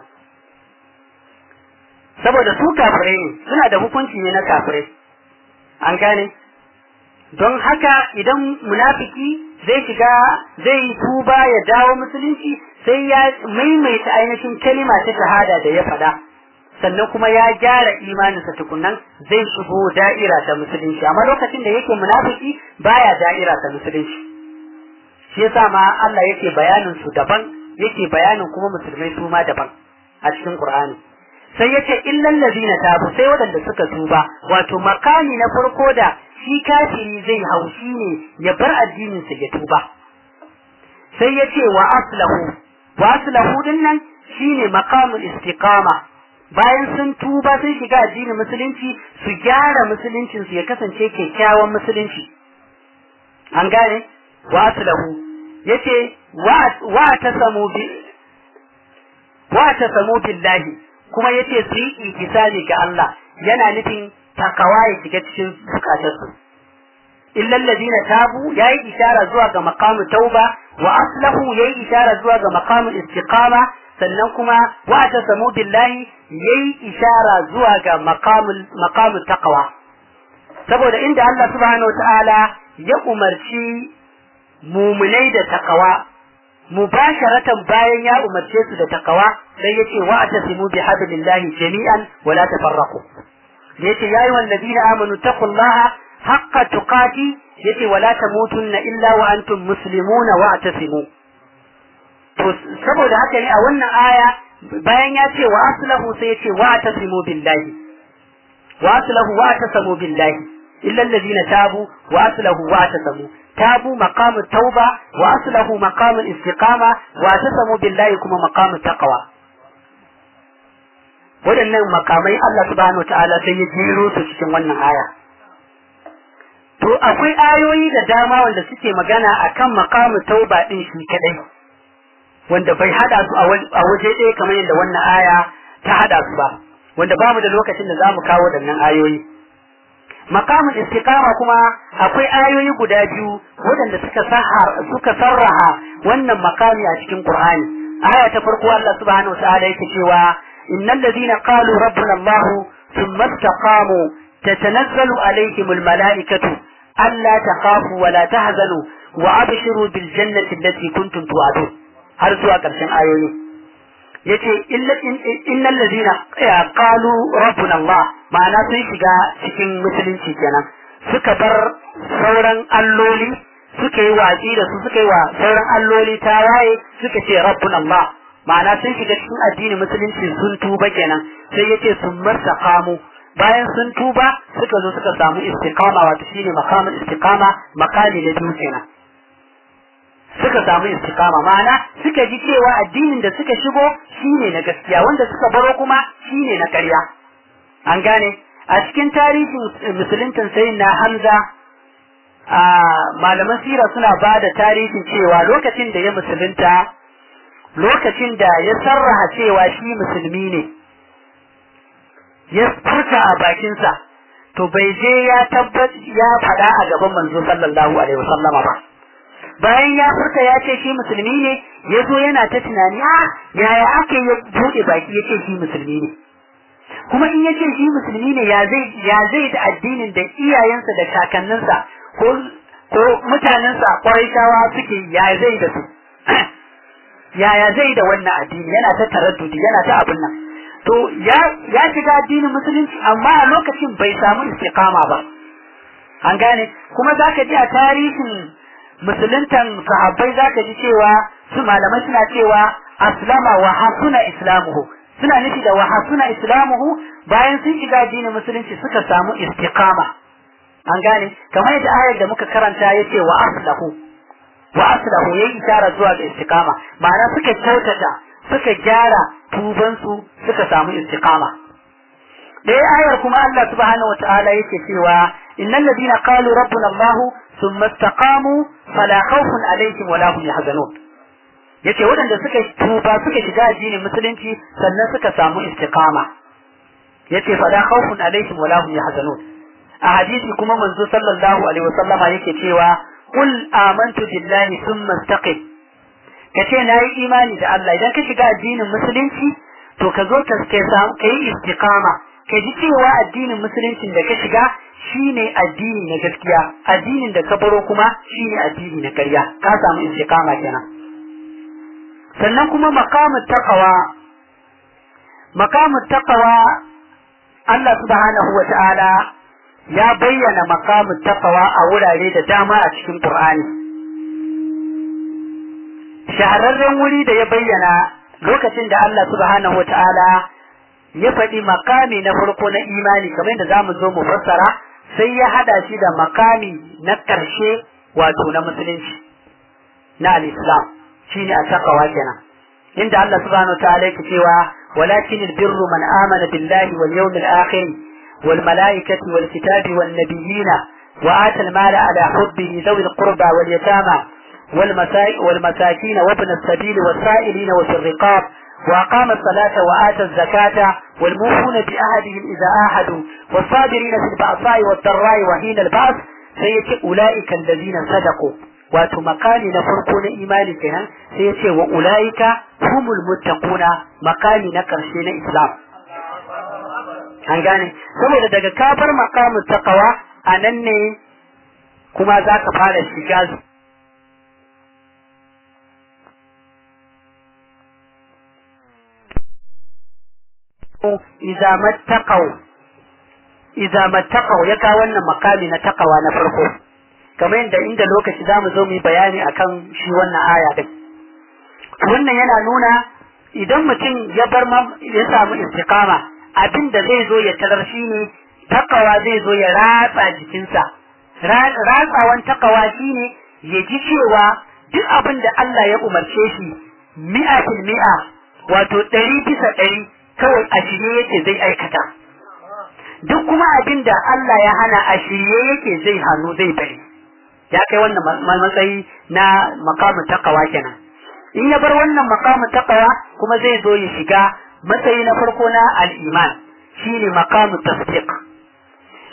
saboda su kafirai ne suna da hukunci ne na kafirai an gane don haka idan munafiki zai shiga zai tuba ya dawo musulunci sai ya maimaita ainihin kalima ta shahada da ya faɗa sannan kuma ya gyara imaninsa tukunnan zai shigo da'ira ta musulunci amma lokacin da yake munafiki baya da'ira ta musulunci shi yasa ma Allah yake bayanin su daban yake bayanin kuma musulmai su ma daban a cikin Qur'ani sai yace illal ladina tabu sai waɗanda suka tuba wato makami na farko da shi kafiri zai haushi ne ya bar addinin sa ya tuba sai yace wa aslahu wa aslahu dinnan shine maqamul istiqama bayan sun tuba sun shiga addinin musulunci su gyara musuluncin su ya kasance kyakkyawan musulunci an gane wa aslahu yace wa tasamu bi wa tasamu billahi kuma yace su yi ikisani ga Allah yana nufin takawa ya shiga cikin zukatarsu illa alladhina tabu yayi ishara zuwa ga maqamu tauba wa aslahu yayi ishara zuwa ga maqamu istiqama sannan kuma wa tasamu billahi yayi ishara zuwa ga maqamul maqamu taqwa saboda inda Allah subhanahu wataala ya umarci mumunai da takawa mubasharatan bayan ya umarce su da takawa sai yace wa atasimu bi hablillahi jami'an wa la tafarraqu da yace ya ayyuhal ladina amanu taqullaha haqqa tuqati yace wa la tamutunna illa wa antum muslimuna wa atasimu to saboda haka ne a wannan aya bayan ya ce wa aslahu sai yace wa atasimu billahi wa aslahu wa atasamu billahi illa alladhina tabu wa aslahu wa atasamu تابوا مقام التوبة وأصله مقام الاستقامة واعتصموا بالله كما مقام التقوى waɗannan makamai Allah subhanahu wa ta'ala sai ya jero su cikin wannan aya to akwai ayoyi da dama wanda suke magana akan makamu tauba din shi kadai wanda bai hada su a waje ɗaya kamar yadda wannan aya ta hada su ba wanda bamu da lokacin da za mu kawo waɗannan ayoyi makamin istiqama kuma akwai ayoyi guda biyu waɗanda suka sahar suka sarraha wannan makami a cikin Qur'ani aya ta farko Allah subhanahu wa ta'ala yake cewa innal ladina qalu rabbuna Allah thumma istaqamu tatanazzalu alaihim almalaikatu alla takhafu wa la tahzanu wa abshiru bil jannati allati kuntum tu'adun har zuwa ƙarshen ayoyi yace innal ladina qalu rabbuna Allah ma'ana sun shiga cikin musulunci kenan suka bar sauran alloli suka yi watsi da su suka yi wa sauran alloli tawaye suka ce rabbuna Allah ma'ana sun shiga cikin addinin musulunci sun tuba kenan sai yace sun martaqamu bayan sun tuba suka zo suka samu istiqama wato shine makamin istiqama makali na biyu kenan suka samu istiqama ma'ana suka ji cewa addinin da suka shigo shine na gaskiya wanda suka baro kuma shine na ƙarya an gane a cikin tarihin musuluntan sayin na Hamza a malaman sira suna ba da tarihin cewa lokacin da ya musulunta lokacin da ya sarraha cewa shi musulmi ne ya furta a bakinsa to bai je ya tabbat ya faɗa a gaban manzo sallallahu alaihi wasallama ba bayan ya furta ya ce shi musulmi ne ya zo yana ta tunani a yaya ake ya buɗe baki ya ce shi musulmi ne kuma in ya ce shi musulmi ne ya zai ya zai da addinin da iyayensa da kakanninsa ko ko mutanensa shawa suke ya zai da su yaya zai da wannan addini yana ta taraddudi yana ta abin nan to ya ya shiga addinin musulunci amma a lokacin bai samu istiqama ba an gane kuma zaka ji a tarihin musuluntan sahabbai zaka ji cewa su malamai suna cewa aslama wa hasuna islamuhu suna nufi da wa hasuna islamuhu bayan sun shiga addinin musulunci suka samu istiqama an gane kamar yadda ayar da muka karanta yace wa aslahu wa aslahu yayi isharar zuwa ga istiqama ma'ana suka kyautata suka gyara tubansu suka samu istiqama ɗaya ayar kuma Allah subhanahu wata'ala yake cewa innal ladina qalu rabbuna Allah thumma istaqamu fala khawfun alaihim wala hum yahzanun yace waɗanda suka tuba suka shiga addinin musulunci sannan suka samu istiqama yace fala khawfun alaihim wala hum yahzanun a hadisi kuma manzo sallallahu alaihi wasallama yake cewa qul amantu billahi thumma istaqim kace nayi imani da Allah idan ka shiga addinin musulunci to ka zo ka kai istiqama ka ji cewa addinin musuluncin da ka shiga shine addini na gaskiya addinin da ka baro kuma shine addini na ƙarya ka samu istiqama kenan sannan kuma maqamut taqwa maqamut taqwa Allah subhanahu wa ta'ala ya bayyana maqamut taqwa a wurare da dama a cikin Qur'ani shahararren wuri da ya bayyana lokacin da Allah subhanahu wa ta'ala ya faɗi makami na farko na imani kamar yadda za mu zo mu fassara sai ya hada shi da makami na ƙarshe wato na musulunci na al-islam shine a taqwa kenan inda Allah subhanahu wa ta'ala yake cewa walakin albirru man amana billahi wal yawmil akhir wal malaikati wal kitabi wan nabiyina wa ata al-mala ala hubbihi dhawi al-qurba wal yatama والمساكين وابن السبيل والسائلين وفي الرقاب وأقام الصلاة وآتى الزكاة والموفون بأهدهم إذا آهدوا والصابرين في البأساء والضراء وحين البأس سيأتي أولئك الذين صدقوا wato makami na farko na imani kenan sai ya ce wa ulaika humul muttaquna makami na karshe na islam an gane saboda daga kafar makamin taqwa anan ne kuma za ka fara shiga idza mattaqaw idza mattaqaw ya ka wannan makami na takawa na farko kamar yadda inda lokaci zamu zo mu yi bayani akan shi wannan aya din wannan yana nuna idan mutum ya bar ya samu istiqama abin da zai zo ya tarar shi ne takawa zai zo ya ratsa jikinsa ratsawan takawa shine ya ji cewa duk abin da Allah ya umarce shi mi'a fil mi'a wato ɗari bisa ɗari kawai a shirye yake zai aikata duk kuma abin da Allah ya hana a shirye yake zai hannu zai bari ya kai wannan matsayi na makamu takawa kenan in ya bar wannan makamu takawa kuma zai zo ya shiga matsayi na farko na al'iman shine makamu tasdiq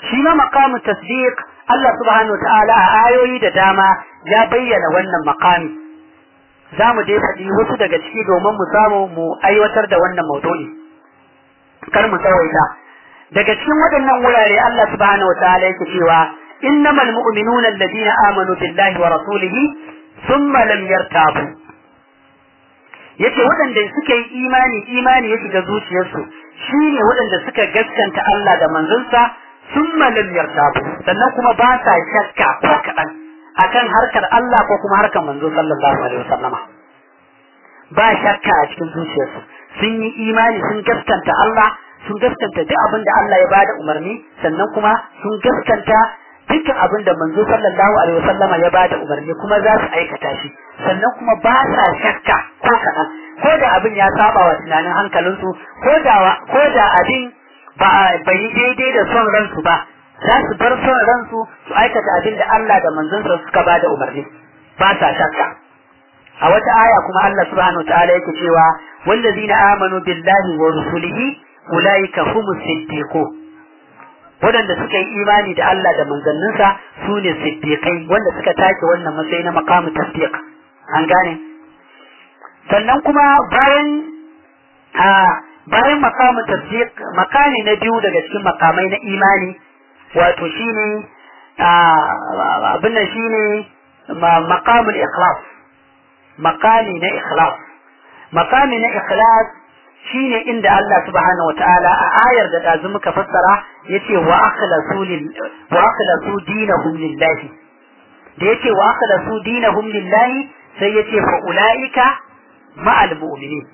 shi ma maqamu tasdiq Allah subhanahu ta'ala a ayoyi da dama ya bayyana wannan maqami za mu je faɗi wasu daga ciki domin mu samu mu aiwatar da wannan maudu'i kar mu tsawaita daga cikin waɗannan wurare Allah subhanahu ta'ala yake cewa innamal mu'minuna alladhina amanu billahi wa rasulihi thumma lam yartabu yace waɗanda suka yi imani imani ya shiga zuciyarsu shine waɗanda suka gaskanta Allah da manzonsa summa lam yartabu sannan kuma ba sa shakka ko kaɗan akan harkar Allah ko kuma harkar manzo sallallahu alaihi wasallama ba shakka a cikin zuciyarsu sun yi imani sun gaskanta Allah sun gaskanta duk abin da Allah ya bada umarni sannan kuma sun gaskanta dukkan abin da manzo sallallahu alaihi wasallama ya bada umarni kuma za su aikata shi sannan kuma ba sa shakka ko kaɗan ko da abin ya saba wa tunanin hankalinsu ko da ko da abin ba bai daidai da son ransu ba za su bar son ransu su aikata abin da Allah da manzonsa suka bada umarni ba sa shakka a wata aya kuma Allah subhanahu ta'ala yake cewa wallazina amanu billahi wa rusulihi ulaika humus siddiqun waɗanda suka yi imani da Allah da manzanninsa su ne siddiƙai wanda suka take wannan matsayi na makamu tasdiq an gane sannan kuma bayan a bayan makamu tasdiq makami na biyu daga cikin makamai na imani wato shine abin nan shine makamul ikhlas makami na ikhlas makami na ikhlas shine inda Allah subhanahu wataala a ayar da dazu muka fassara yace wa akhlasu lil wa akhlasu dinahum lillahi da yace wa akhlasu dinahum lillahi sai yace fa ulaika ma'al mu'minin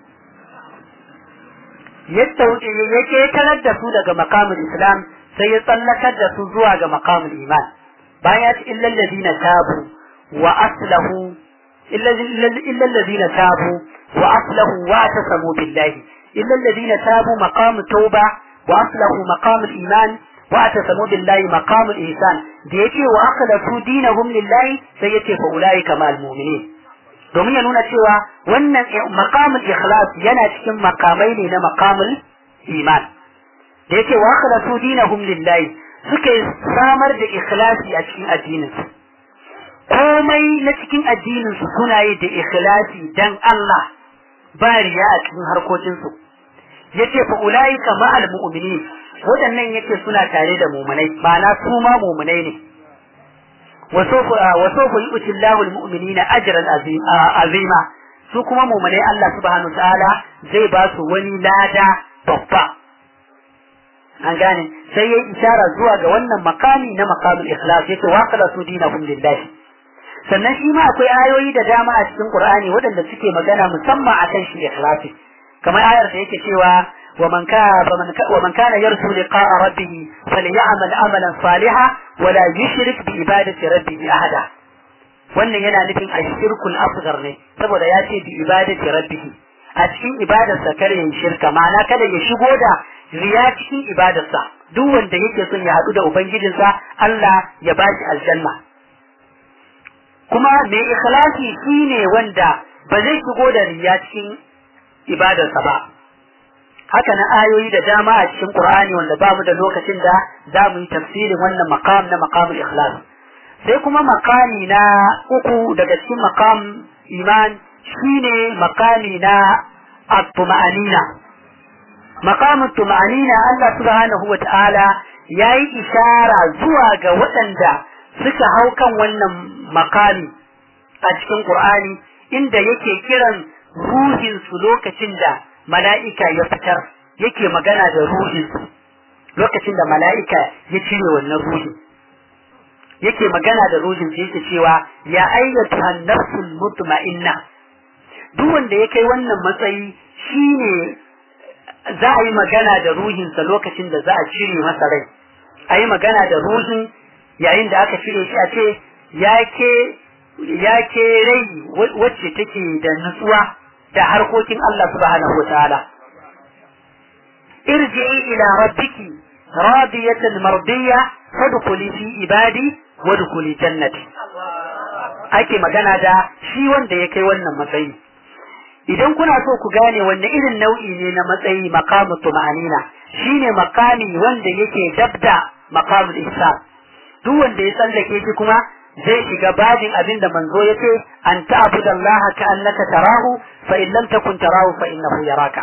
yadda yake tarar da su daga maqamul islam sai ya tsallakar da su zuwa ga maqamul iman bayan ya ce illal ladina tabu wa aslahu illa alladhina tabu wa aslahu wa tasamu billahi إلا الذين تابوا مقام التوبة وأصلحوا مقام الإيمان واعتصموا بالله مقام الإحسان ديتي وأخلصوا دينهم لله سيتي فأولئك مع المؤمنين domin ya nuna cewa wannan maqamul ikhlas yana cikin makamai ne na maqamul iman da yake wa akhlasu dinahum lillahi suka samar da ikhlasi a cikin addinin su komai na cikin addinin su suna yi da ikhlasi dan Allah ba riya a cikin harkokinsu yace fa ulaika ma'al mu'minin wadannan yace suna tare da mu'minai ma'ana su ma mu'minai ne wa sawfa wa sawfa yu'ti Allahu al-mu'minina ajran azima su kuma mu'minai Allah subhanahu ta'ala zai ba su wani lada babba an gane sai yayi isara zuwa ga wannan makami na makamul ikhlas yace wa qala su dinahum lillahi sannan shi ma akwai ayoyi da dama a cikin Qur'ani waɗanda suke magana musamman akan shi ikhlasi kamar ayar da yake cewa wa man kana wa man kana yarju liqa'a rabbih falyamal amalan salihan wa la yushrik bi ibadati rabbih ahada wannan yana nufin ashirkul asghar ne saboda ya ce bi ibadati rabbih a cikin ibadarsa kare yin shirka ma'ana kada ya shigo da riya cikin ibadarsa duk wanda yake son ya haɗu da ubangijinsa Allah ya bashi aljanna kuma mai ikhlasi shine wanda ba zai shigo da riya cikin ibadarsa ba haka na ayoyi da dama a cikin Qur'ani wanda ba mu da lokacin da za mu yi tafsirin wannan maqam na maqamul ikhlas sai kuma maqami na uku daga cikin maqam iman shine maqami na at-tuma'anina maqamut tuma'anina Allah subhanahu wa ta'ala yayi ishara zuwa ga waɗanda suka hau kan wannan makami a cikin Qur'ani inda yake kiran ruhinsu lokacin da mala'ika ya fitar yake magana da ruhinsu lokacin da mala'ika ya cire wannan ruhin yake magana da ruhin sai yake cewa ya ayyatu nafsul mutma'inna duk wanda ya kai wannan matsayi shine za a yi magana da ruhinsa lokacin da za a cire masa rai a yi magana da ruhin yayin da aka cire shi a ce ya ke rai wacce take da nutsuwa da harkokin Allah subhanahu wa ta'ala irji'i ila rabbiki radiyatan mardiya fadkhuli fi ibadi wadkhuli jannati ake magana da shi wanda ya kai wannan matsayi idan kuna so ku gane wanne irin nau'i ne na matsayi maqamu tuma'anina shine makami wanda yake dabda maqamul ihsan duk wanda ya tsallake shi kuma zai shiga babin abin da manzo ya ce an ta'budu Allah ka annaka tarahu fa in lam takun tarahu fa innahu yaraka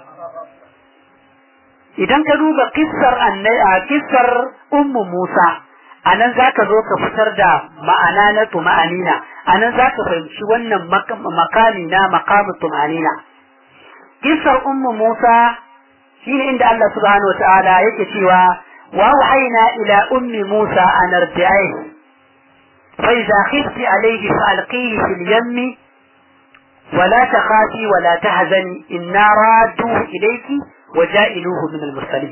idan ka duba kissar annai a kissar ummu Musa anan zaka zo ka fitar da ma'ana na tuma'anina anan zaka fahimci wannan makami na maqamu tuma'anina kissar ummu Musa shine inda Allah subhanahu wataala yake cewa wa wahayna ila ummi Musa an ardi'ihi fa idza khifti alayhi fa alqihi fil yammi ولا تخافي ولا تحزني إنا رادوه إليك وجائلوه من المرسلين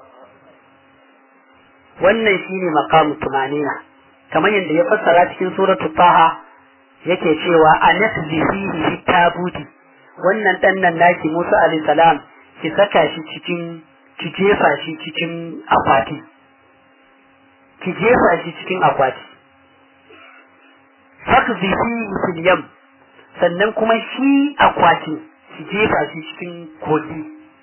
wannan shine maqamu tumanina kamar yadda ya fassara cikin suratul taha yake cewa anasbi fihi fi tabuti wannan dan nan naki Musa alayhi salam ki saka shi cikin ki jefa shi cikin akwati ki jefa shi cikin akwati fakzi fihi fil yam sannan kuma shi akwati ki jefa shi cikin kogi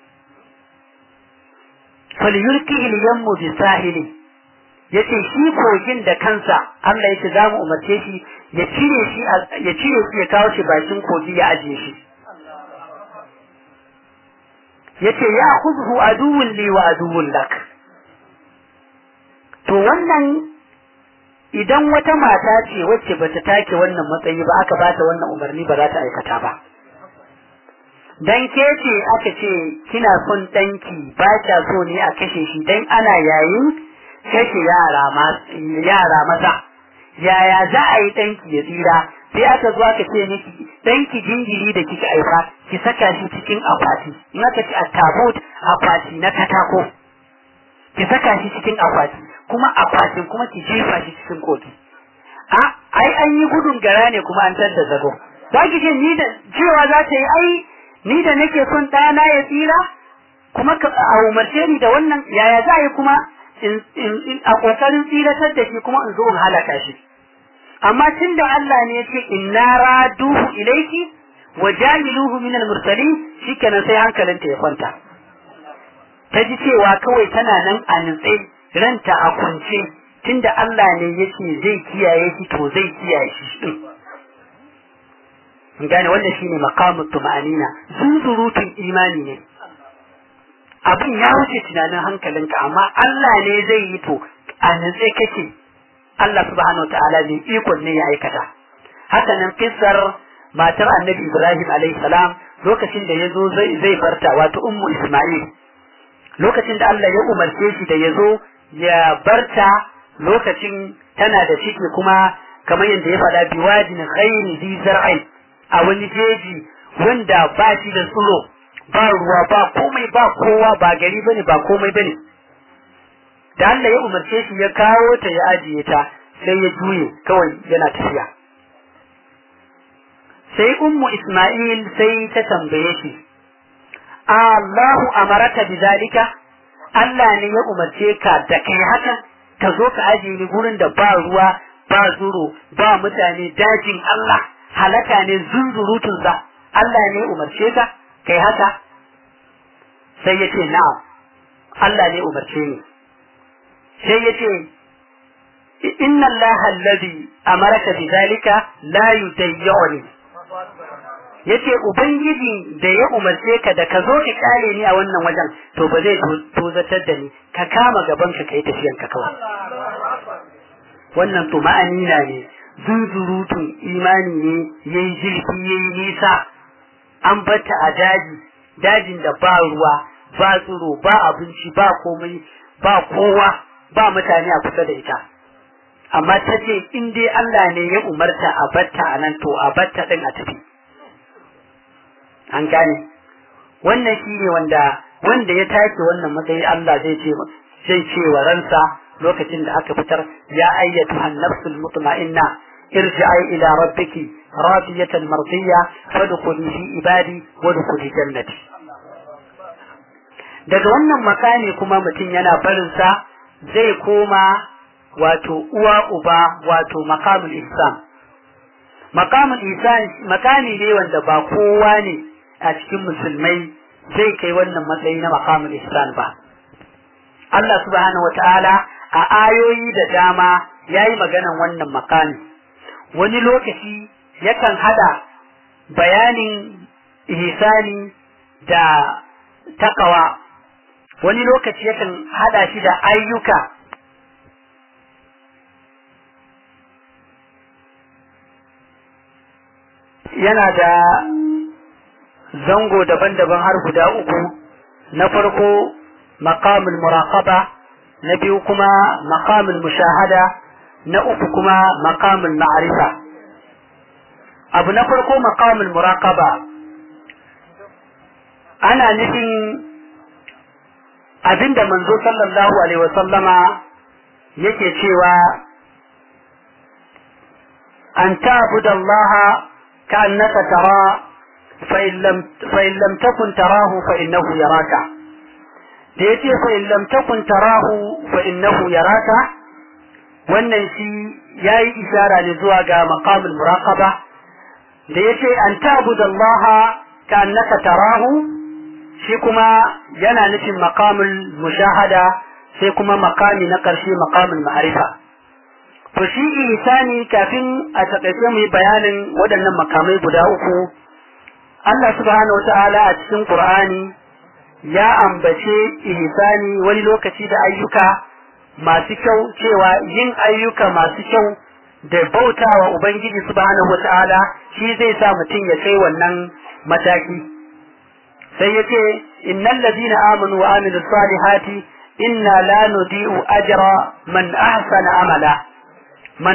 falyulki yammu bi sahili yace shi kogin da kansa Allah yace za mu umarce shi ya cire shi ya cire shi ya kawo shi bakin kogi ya ajiye shi yace ya khudhu aduwwun li wa aduwwun lak to wannan idan wata mata ce wacce bata take wannan matsayi ba aka bata wannan umarni ba za ta aikata ba dan ke ce aka ce kina son danki ba kya so ne a kashe shi dan ana yayin kashe yara ma yara maza yaya za a yi danki ya tsira sai aka zo aka ce miki danki jinjiri da kika aifa ki saka shi cikin akwati in aka ce tabut akwati na katako ki saka shi cikin akwati kuma akwatin kuma ki jefa shi cikin koki a ai an yi gudun gara ne kuma an tar da zago za ki ce ni da cewa za ta yi ai ni da nake son ɗana ya tsira kuma a umarce ni da wannan yaya za a yi kuma a ƙoƙarin tsiratar da shi kuma in zo in halaka shi amma tun da Allah ne ya ce inna raduhu ilaiki wa jamiluhu min al-mursalin shikenan sai hankalinta ya kwanta ta ji cewa kawai tana nan a nutse ranta a kwance tunda Allah ne yake zai kiyaye shi to zai kiyaye shi din gane wannan shine maqamut tuma'anina zunzurutun imani ne abin ya wuce tunanin hankalinka amma Allah ne zai yi to a nutse kake Allah subhanahu ta'ala ne ikon ne ya aikata haka nan kissar matar annabi Ibrahim alaihi salam lokacin da yazo zai zai farta wato ummu Isma'il lokacin da Allah ya umarce shi da yazo ya barta lokacin tana da ciki kuma kamar yadda ya faɗa biwadin ghairi zi zar'ai a wani jeji wanda ba shi da tsiro ba ruwa ba komai ba kowa ba gari bane ba komai bane da Allah ya umarce shi ya kawo ta ya ajiye ta sai ya juye kawai yana tafiya sai ummu Isma'il sai ta tambaye shi Allahu amaraka bidalika Allah ne ya umarce ka da kai haka ka zo ka ajiye ni gurin da ba ruwa ba zuro ba mutane dajin Allah halaka ne zunzurutun sa Allah ne umarce ka kai haka sai ya ce na'am Allah ne umarce ni sai ya ce inna Allah alladhi amaraka bidhalika la yudayyuni yace ubangiji da ya umarce ka da ka zo ka kare ni a wannan wajen to ba zai tozatar da ni ka kama gaban ka kai tafiyan ka kawai wannan to ma'anina ne zunzurutun imani ne yayi jirgi yayi nisa an bata a daji dajin da ba ruwa ba tsiro ba abinci ba komai ba kowa ba mutane a kusa da ita amma ta ce in dai Allah ne ya umarta a batta a nan to a batta din a tafi an gane wannan shi ne wanda wanda ya take wannan matsayi Allah zai ce zai ce wa ransa lokacin da aka fitar ya ayyatu an-nafsul mutma'inna irji'i ila rabbiki radiyatan mardiyya fadkhuli fi ibadi wadkhuli jannati daga wannan makami kuma mutum yana barin sa zai koma wato uwa uba wato makamul ihsan makamul ihsan makami ne wanda ba kowa ne a cikin musulmai zai kai wannan matsayi na makamul ihsan ba Allah subhanahu wataala a ayoyi da dama yayi maganan wannan makami wani lokaci yakan hada bayanin ihsani da takawa wani lokaci yakan hada shi da ayyuka yana da zango daban-daban har guda uku na farko maqamul muraqaba na biyu kuma maqamul mushahada na uku kuma maqamul ma'rifa abu na farko maqamul muraqaba ana nufin abinda manzo sallallahu alaihi wasallama yake cewa an ta'budallaha كأنك ترى فإن لم, فإن لم تكن تراه فإنه يراك ديتي فإن لم تكن تراه فإنه يراك wannan shi ya yi ishara ne zuwa ga maqamul muraqaba da yace an ta'budu Allah ka annaka tarahu shi kuma yana nufin maqamul mushahada sai kuma maqami na karshe maqamul ma'rifa to shi ihsani kafin a takaice mu yi bayanin waɗannan makamai guda uku Allah subhanahu wata'ala a cikin Qur'ani ya ambace ihsani wani lokaci da ayyuka masu kyau cewa yin ayyuka masu kyau da bautawa Ubangiji subhanahu wata'ala shi zai sa mutum ya kai wannan mataki sai yace innal ladina amanu wa amilus salihati inna la nudi'u ajra man ahsana amala man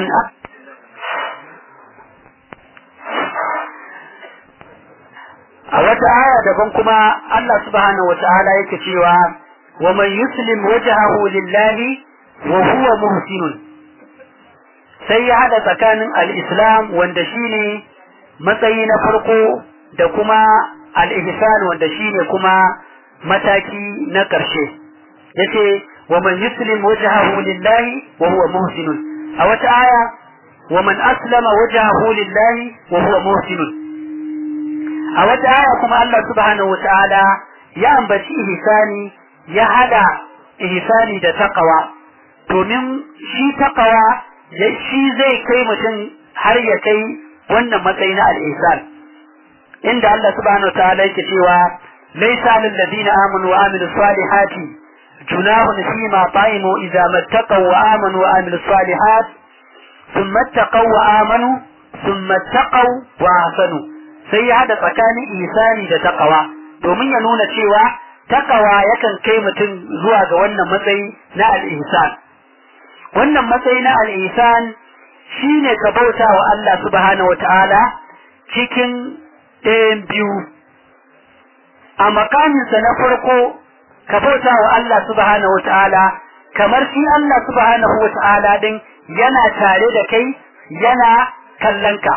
a wata aya daban kuma Allah subhanahu wata'ala yake cewa wa man yuslim wajhahu lillahi wa huwa muhsinun sai ya hada tsakanin al-islam wanda shine matsayi na farko da kuma al-ihsan wanda shine kuma mataki na ƙarshe yace wa man yuslim wajhahu lillahi wa huwa muhsinun a wata aya wa man aslama wajhahu lillahi wa huwa muhsin a wata aya kuma Allah subhanahu wataala ya ambaci ihsani ya hada ihsani da taqwa domin shi taqwa shi zai kai mutum har ya kai wannan matsayi na al-ihsan inda Allah subhanahu wataala yake cewa laysa lil ladina amanu wa amilus salihati junahun fima ta'imu idza mattaqaw wa amanu wa amilus salihat ثم اتقوا وآمنوا ثم اتقوا وأحسنوا sai ya hada tsakanin isani da takawa domin ya nuna cewa takawa yakan kai mutum zuwa ga wannan matsayi na al-ihsan wannan matsayi na al-ihsan shine ka bauta wa Allah subhanahu wataala cikin ɗayan biyu a makaminsa na farko ka bauta wa Allah subhanahu wataala kamar shi Allah subhanahu wataala din yana tare da kai yana kallon ka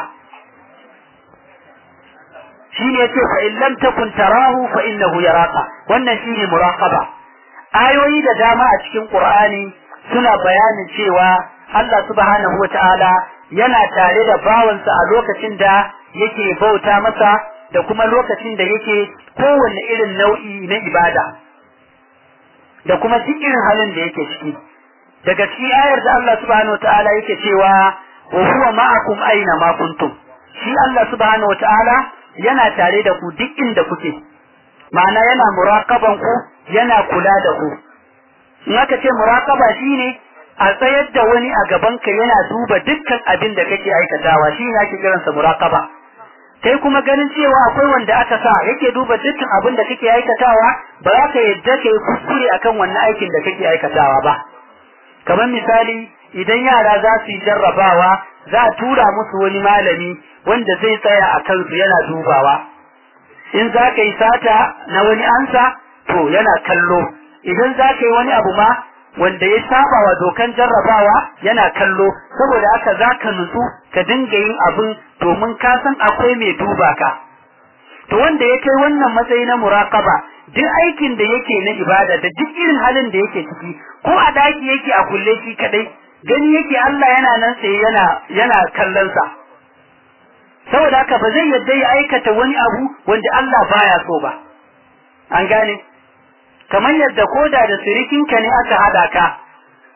shine yace fa in lam takun tarahu fa innahu yaraka wannan shine muraqaba ayoyi da dama a cikin qur'ani suna bayanin cewa Allah subhanahu wataala yana tare da bawansa a lokacin da yake bauta masa da kuma lokacin da yake kowanne irin nau'i na ibada da kuma duk irin halin da yake ciki daga cikin ayar da Allah subhanahu wataala yake cewa wa huwa ma'akum aina ma kuntum shi Allah subhanahu wataala yana tare da ku duk inda kuke ma'ana yana muraqaban ku yana kula da ku in aka ce muraqaba shine a tsayar da wani a gaban ka yana duba dukkan abin da kake aikatawa shi ne ake kiransa muraqaba kai kuma ganin cewa akwai wanda aka sa yake duba dukkan abin da kake aikatawa ba za ka yadda kai kuskure akan wannan aikin da kake aikatawa ba kamar misali idan yara za su yi jarrabawa za a tura musu wani malami wanda zai tsaya a kansu yana dubawa in za ka yi sata na wani ansa to yana kallo idan za ka yi wani abu ma wanda ya saba wa dokan jarrabawa yana kallo saboda haka za ka nutsu ka dinga yin abin domin ka san akwai mai duba ka to wanda ya kai wannan matsayi na muraqaba duk aikin da yake na ibada da duk irin halin da yake ciki ko a daki yake a kulle shi kadai gani yake Allah yana nan sai yana yana kallon sa saboda haka ba zai yadda ya aikata wani abu wanda Allah baya so ba an gane kamar yadda koda da sirikinka ne aka hada ka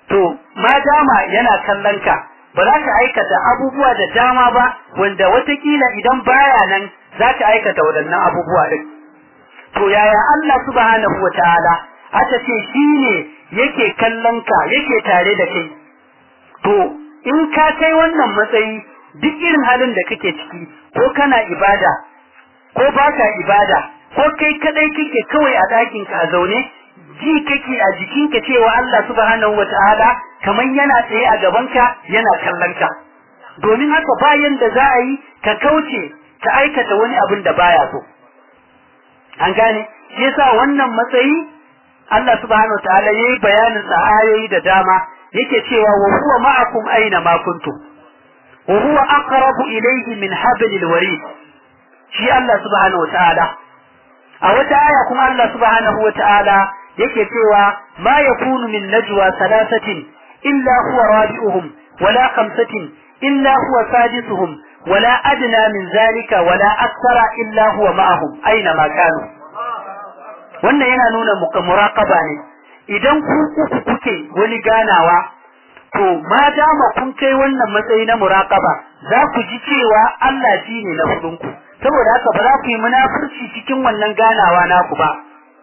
to ma dama yana kallon ka ba za ka aikata abubuwa da dama ba wanda watakila idan baya nan za ka aikata waɗannan abubuwa din to yaya Allah subhanahu wa ta'ala aka ce shi ne yake kallon ka yake tare da kai to in ka kai wannan matsayi duk irin halin da kake ciki ko kana ibada ko baka ibada ko kai kadai kake kawai a ɗakin ka a zaune ji kake a jikinka cewa Allah subhanahu wataala kamar yana tsaye a gabanka yana kallon ka domin haka bayan da za a yi ka kauce ka aikata wani abin da baya so an gane shi yasa wannan matsayi Allah subhanahu wataala yayi bayanin sa ayoyi da dama yake cewa wa huwa ma'akum aina ma kuntum wa huwa aqrabu ilayhi min hablil warid shi Allah subhanahu wataala a wata aya kuma Allah subhanahu wataala yake cewa ma yakunu min najwa thalathatin illa huwa rabi'uhum wala khamsatin illa huwa sadisuhum wala adna min zalika wala akthara illa huwa ma'ahum aina ma kanu wannan yana nuna muraqaba ne idan ku uku kuke wani ganawa to ma dama kun kai wannan matsayi na muraqaba za ku ji cewa Allah shi ne na hudunku saboda haka ba za ku yi munafurci cikin wannan ganawa naku ba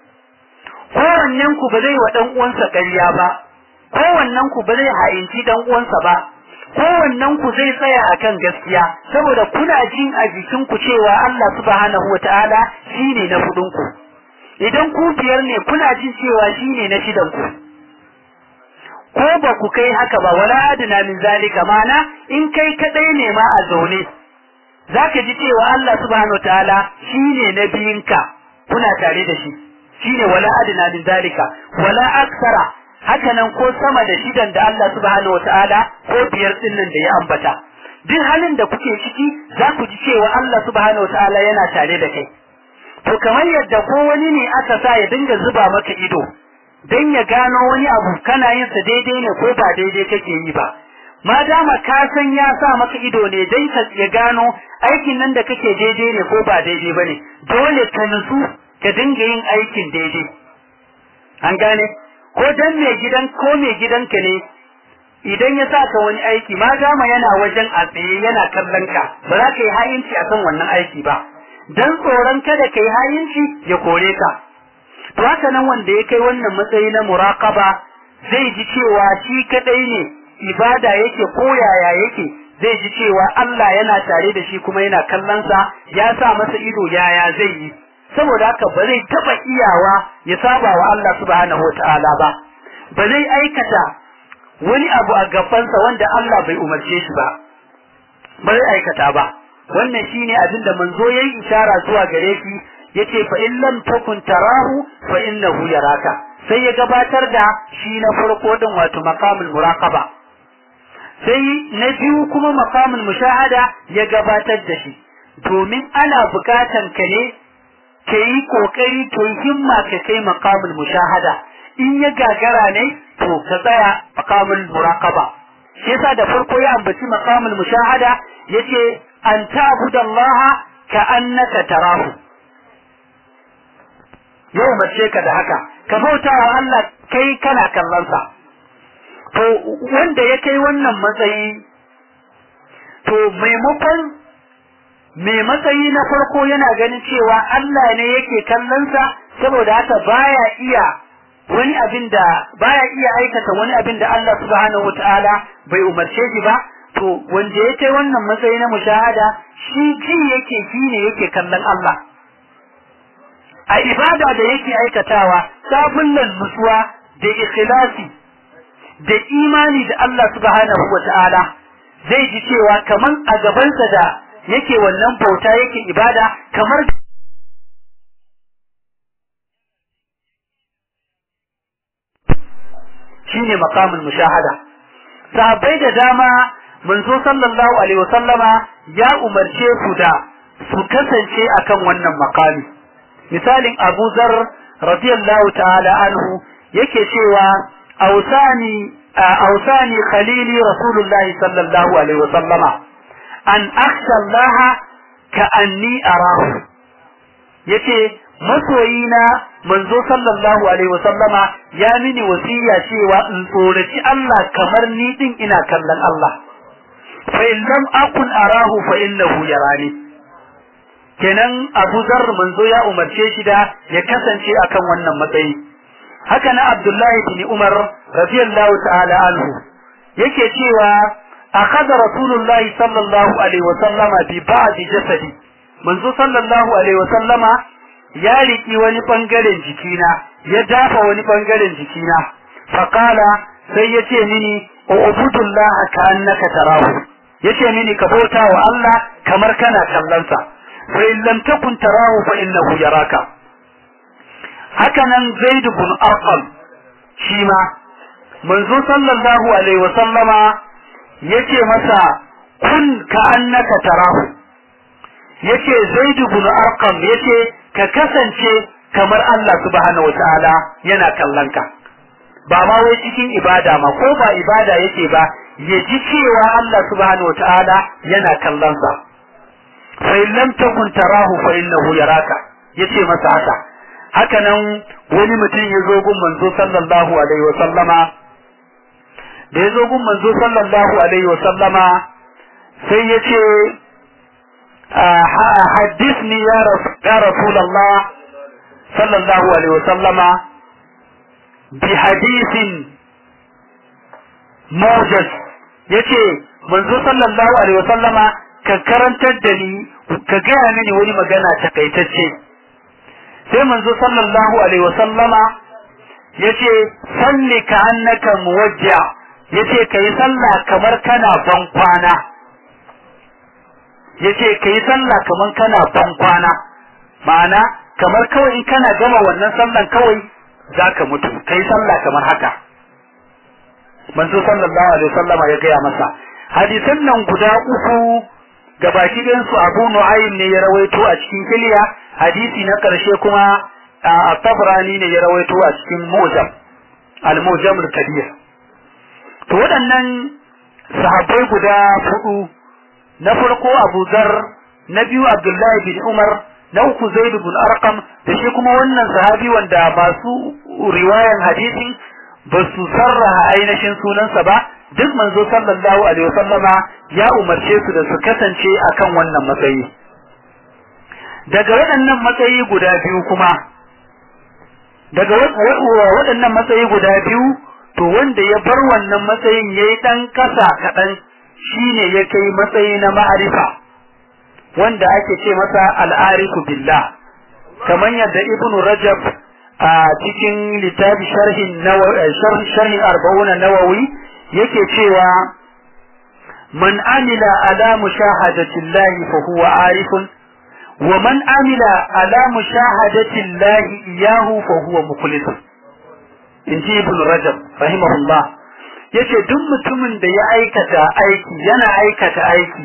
kowannen ku ba zai wa dan uwansa ƙarya ba kowannen ku ba zai ha'inci dan uwansa ba kowannen ku zai tsaya akan gaskiya saboda kuna jin a jikin ku cewa Allah subhanahu wataala shine na hudunku idan ku biyar ne kuna jin cewa shine na shidan ku ko ba ku kai haka ba wala adna min zalika mana in kai kadai ne ma a zaune zaka ji cewa Allah subhanahu wataala shine na biyinka kuna tare da shi shine wala adna min zalika wala aksara haka nan ko sama da shidan da Allah subhanahu wataala ko biyar din nan da ya ambata duk halin da kuke ciki za ku ji cewa Allah subhanahu wataala yana tare da kai to kamar yadda ko wani ne aka sa ya dinga zuba maka ido dan ya gano wani abu kana yin sa daidai ne ko ba daidai kake yi ba ma dama ka san ya sa maka ido ne dai ka ya gano aikin nan da kake daidai ne ko ba daidai bane dole ka nutsu ka dinga yin aikin daidai an gane ko dan mai gidan ko mai gidanka ne idan ya saka wani aiki ma dama yana wajen a tsaye yana kallon ka ba za ka yi hayinci akan wannan aiki ba dan tsoron kada ka yi hayinci ya kore ka to haka nan wanda ya kai wannan matsayi na muraqaba zai ji cewa shi kadai ne ibada yake ko yaya yake zai ji cewa Allah yana tare da shi kuma yana kallon sa ya sa masa ido yaya zai yi saboda haka ba zai taba iyawa ya saba wa Allah subhanahu wataala ba ba zai aikata wani abu a gabansa wanda Allah bai umarce shi ba ba zai aikata ba wannan shine abin da manzo yayi ishara zuwa gare shi yace fa in lam takun tarahu fa innahu yaraka sai ya gabatar da shi na farko din wato maqamul muraqaba sai na biyu kuma maqamul mushahada ya gabatar da shi domin ana bukatan ka ne ka yi kokari to himma ka kai maqamul mushahada in ya gagara ne to ka tsaya maqamul muraqaba shi yasa da farko ya ambaci maqamul mushahada yace an ta'budallaha ka annaka tarahu yau mace ka da haka ka bauta wa Allah kai kana kallon sa to wanda ya kai wannan matsayi to maimakon mai matsayi na farko yana ganin cewa Allah ne yake kallon sa saboda haka baya iya wani abin da baya iya aikata wani abin da Allah subhanahu wataala bai umarce shi ba to wanda ya kai wannan matsayi na mushahada shi ji yake shi ne yake kallon Allah a ibada da yake aikatawa sabullan nutsuwa da ikhlasi da imani da Allah subhanahu wataala zai ji cewa kaman a gabansa da yake wannan bauta yake ibada kamar shine maqamul mushahada sahabbai da dama manzo sallallahu alaihi wasallama ya umarce su da su kasance akan wannan makami misalin Abu Zar radiyallahu ta'ala anhu yake cewa ausani ausani khalili rasulullah sallallahu alaihi wasallama an akhsha Allah ka anni arahu yace masoyina manzo sallallahu alaihi wasallama ya mini wasiya cewa in tsoraci Allah kamar ni din ina kallon Allah fa in lam akun arahu fa innahu yarani kenan Abu Zar manzo ya umarce shi da ya kasance akan wannan matsayi haka na Abdullahi bin Umar radiyallahu ta'ala anhu yake cewa akhadha rasulullahi sallallahu alaihi wasallama bi ba'd jasadi manzo sallallahu alaihi wasallama ya riki wani bangaren jikina ya dafa wani bangaren jikina faqala sai yace mini ubudullah ka annaka tarahu yace mini ka bauta wa Allah kamar kana kallon sa fa in lam takun tarahu fa innahu yaraka haka nan zaid ibn arqam shi ma manzo sallallahu alaihi wasallama yace masa kun ka annaka tarahu yace zaid ibn arqam yace ka kasance kamar Allah subhanahu wataala yana kallon ka ba ma wai cikin ibada ma ko ba ibada yake ba ya ji cewa Allah subhanahu wataala yana kallon sa fa in lam takun tarahu fa innahu yaraka yace masa haka haka nan wani mutum ya zo gun manzo sallallahu alaihi wa sallama da ya zo gun manzo sallallahu alaihi wa sallama sai ya ce حدثني يا رسول الله صلى الله عليه وسلم بحديث موجز yace manzo sallallahu alaihi wasallama ka karantar da ni ka gaya mini wani magana takaitacce sai manzo sallallahu alaihi wasallama yace salli ka annaka muwajja yace kai sallah kamar kana ban kwana yace kai sallah kamar kana ban kwana ma'ana kamar kawai in kana gama wannan sallan kawai zaka mutu kai sallah kamar haka manzo sallallahu alaihi wasallama ya gaya masa hadisan nan guda uku gabaki ɗayan su Abu Nu'aym ne ya rawaito a cikin kiliya hadisi na ƙarshe kuma a Tabrani ne ya rawaito a cikin Mujam al-Mujam al-Kabir to waɗannan sahabbai guda hudu na farko Abu Zar na biyu Abdullahi bin Umar na uku Zaid bin Arqam da shi kuma wannan sahabi wanda masu riwayan hadisin ba su sarraha ainihin sunansa ba duk manzo sallallahu alaihi wasallama ya umarce su da su kasance akan wannan matsayi daga waɗannan matsayi guda biyu kuma daga waɗannan matsayi guda biyu to wanda ya bar wannan matsayin yayi dan kasa kaɗan shine ya kai matsayi na ma'arifa wanda ake ce masa al'arifu billah kamar yadda ibnu rajab a cikin littafi sharhin sharhin arba'una nawawi yake cewa man amila ala mushahadati llahi fa huwa arifun wa man amila ala mushahadati llahi iyahu fa huwa mukhlis inji ibn rajab rahimahullah yace duk mutumin da ya aikata aiki yana aikata aiki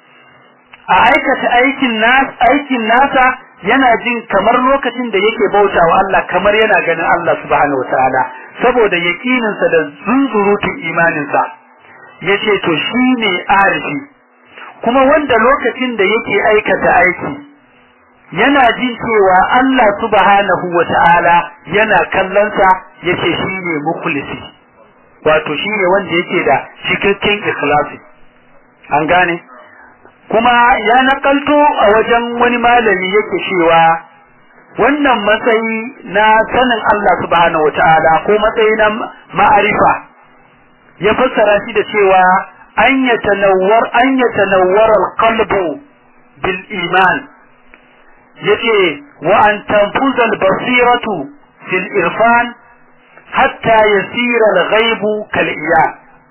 a aikata aikin nas aikin nasa yana jin kamar lokacin da yake bautawa Allah kamar yana ganin Allah subhanahu wataala saboda yakininsa da zunzurutun imaninsa yace to shine arifi kuma wanda lokacin da yake aikata aiki yana jin cewa Allah subhanahu wataala yana kallonsa yace shine mukhlisi wato shine wanda yake da cikakken ikhlasi an gane kuma ya nakalto a wajen wani malami yake cewa wannan matsayi na sanin Allah subhanahu wataala ko matsayi na ma'arifa ya fassara shi da cewa an yatanawwar an yatanawwar alqalbu bil iman yace wa an tanfuza al-basiratu fil irfan hatta yasira al-ghaibu kal iyan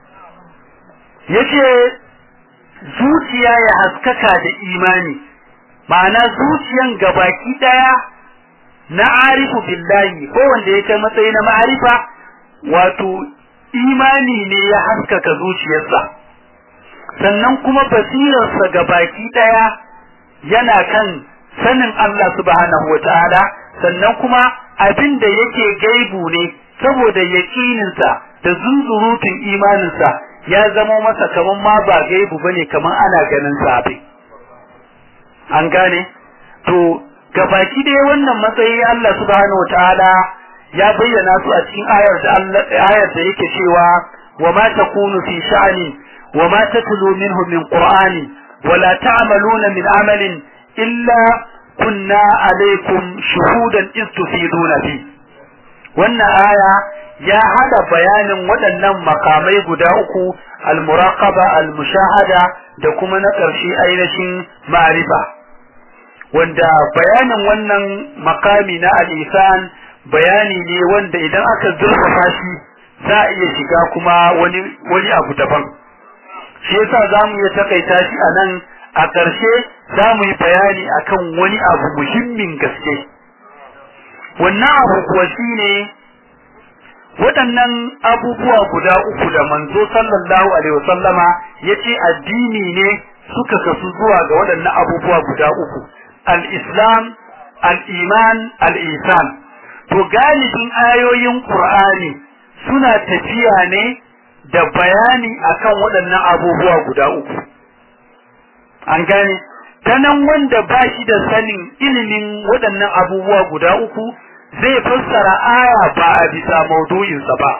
yace zuciya ya haskaka da imani ma'ana zuciyan gabaki daya na arifu billahi ko wanda ya kai matsayi na ma'arifa wato imani ne ya haskaka zuciyarsa sannan kuma basirarsa gabaki daya yana kan sanin Allah subhanahu wataala sannan kuma abin da yake gaibu ne saboda yaƙininsa da zunzurutun imaninsa ya zama masa kaman ma ba gaibu bane kaman ana ganin sa abin an gane to gabaki dai wannan matsayi Allah subhanahu wataala ya bayyana su a cikin ayar da Allah ayar da yake cewa wa ma takunu fi sha'ani wa ma tatlu minhu min qur'ani wa la ta'maluna min amalin illa kunna alaykum shuhudan iz tufiduna fi wannan aya ya hada bayanin waɗannan makamai guda uku al-muraqaba al-mushahada da kuma na ƙarshe ainihin ma'rifa wanda bayanin wannan makami na al-isan bayani ne wanda idan aka zurfafa shi za a iya shiga kuma wani wani abu daban shi yasa zamu iya takaita shi a nan a ƙarshe za mu yi bayani akan wani abu muhimmin gaske wannan abu kuwa shine waɗannan abubuwa guda uku da manzo sallallahu alaihi wasallama ya ce addini ne suka kasu zuwa ga waɗannan abubuwa guda uku al-islam al-iman al-isan to galibin ayoyin qur'ani suna tafiya ne da bayani akan waɗannan abubuwa guda uku an gane ta nan wanda ba shi da sanin ilimin waɗannan abubuwa guda uku zai fassara aya ba a bisa maudu'insa ba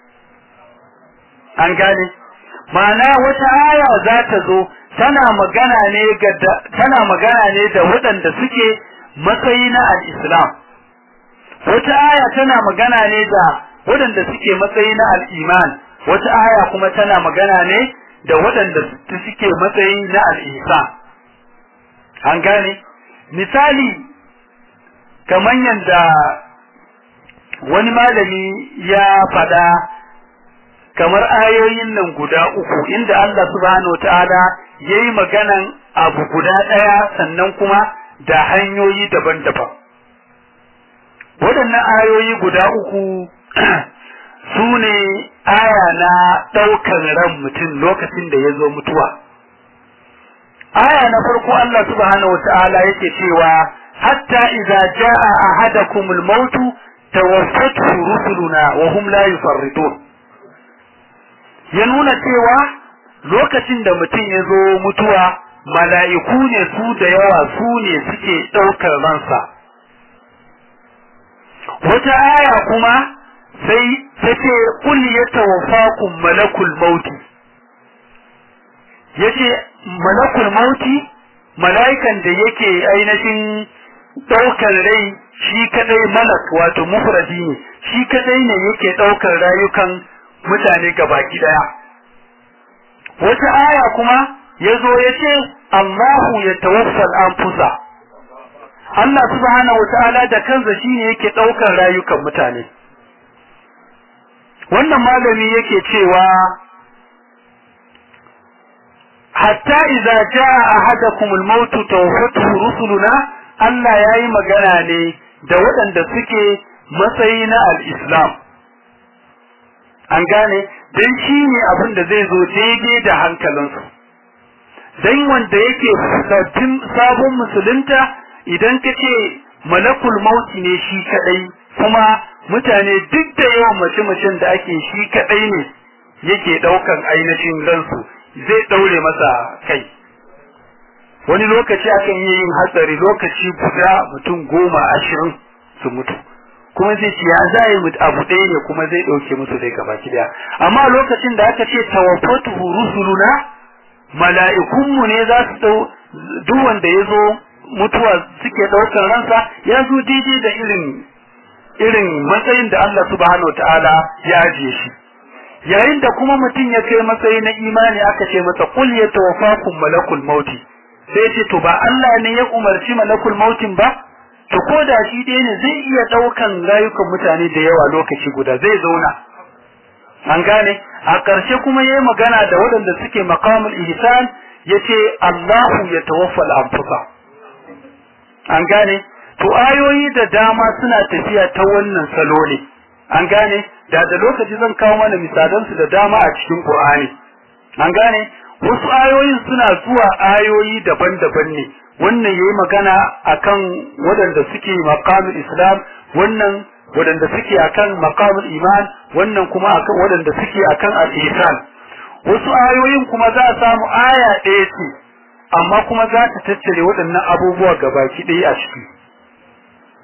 an gane ma'ana wata aya za ta zo tana magana ne ga tana magana ne da waɗanda suke matsayi na al-islam wata aya tana magana ne da waɗanda suke matsayi na al-iman wata aya kuma tana magana ne da waɗanda suke matsayi na al-ihsan an gane misali kamar yadda wani malami ya fada kamar ayoyin nan guda uku inda Allah subhanahu wataala yayi maganan abu guda ɗaya sannan kuma da hanyoyi daban-daban waɗannan ayoyi guda uku su ne aya na ɗaukar ran mutum lokacin da ya zo mutuwa aya na farko Allah subhanahu wataala yake cewa hatta idza jaa ahadakumul mautu tawaffatu rusuluna wa hum la yufarridun ya nuna cewa lokacin da mutum ya zo mutuwa mala'iku ne su da yawa su ne suke ɗaukar ransa wata aya kuma sai ta ce kul ya tawaffakum malakul mauti yace malakul mauti mala'ikan da yake ainihin ɗaukar rai shi kadai malak wato mufradi ne shi kadai ne yake ɗaukar rayukan mutane gabaki daya wata aya kuma ya zo ya ce Allahu ya tawaffal anfusa Allah subhanahu wata'ala da kansa shi ne yake ɗaukar rayukan mutane wannan malami yake cewa hatta idza jaa ahadakum al-maut tawaffatuhu rusuluna Allah yayi magana ne da waɗanda suke matsayi na al-islam an gane dan shi ne abin da zai zo daidai da hankalinsu dan wanda yake sabbin sabon musulunta idan ka ce malakul mauti ne shi kadai kuma mutane duk da yawan mace-macen da ake shi kadai ne yake daukan ainihin ransu zai daure masa kai wani lokaci akan yi yin hatsari lokaci guda mutum goma ashirin su mutu kuma zai ce ya za yi abu ɗaya ne kuma zai ɗauke musu dai gaba daya amma lokacin da aka ce tawaffatu rusuluna mala'ikunmu ne za su ɗau duk wanda ya zo mutuwa suke ɗaukar ransa ya zo daidai da irin irin matsayin da Allah subhanahu ta'ala ya ajiye shi yayin da kuma mutum ya kai matsayi na imani aka ce masa qul yatawaffakum malakul mauti sai ce to ba Allah ne ya umarci malakul mautin ba to ko da shi dai ne zai iya daukan rayukan mutane da yawa lokaci guda zai zauna an gane a ƙarshe kuma yayi magana da waɗanda suke maqamul ihsan yace Allahu yatawaffal anfusa an gane to ayoyi da dama suna tafiya ta wannan salo ne an gane da da lokaci zan kawo mana misalan su da dama a cikin Qur'ani an gane wasu ayoyin suna zuwa ayoyi daban-daban ne wannan yayi magana akan waɗanda suke maqamul islam wannan waɗanda suke akan maqamul iman wannan kuma akan waɗanda suke akan al-ihsan wasu ayoyin kuma za a samu aya ɗaya ce amma kuma za ta tattare waɗannan abubuwa gabaki ɗaya a ciki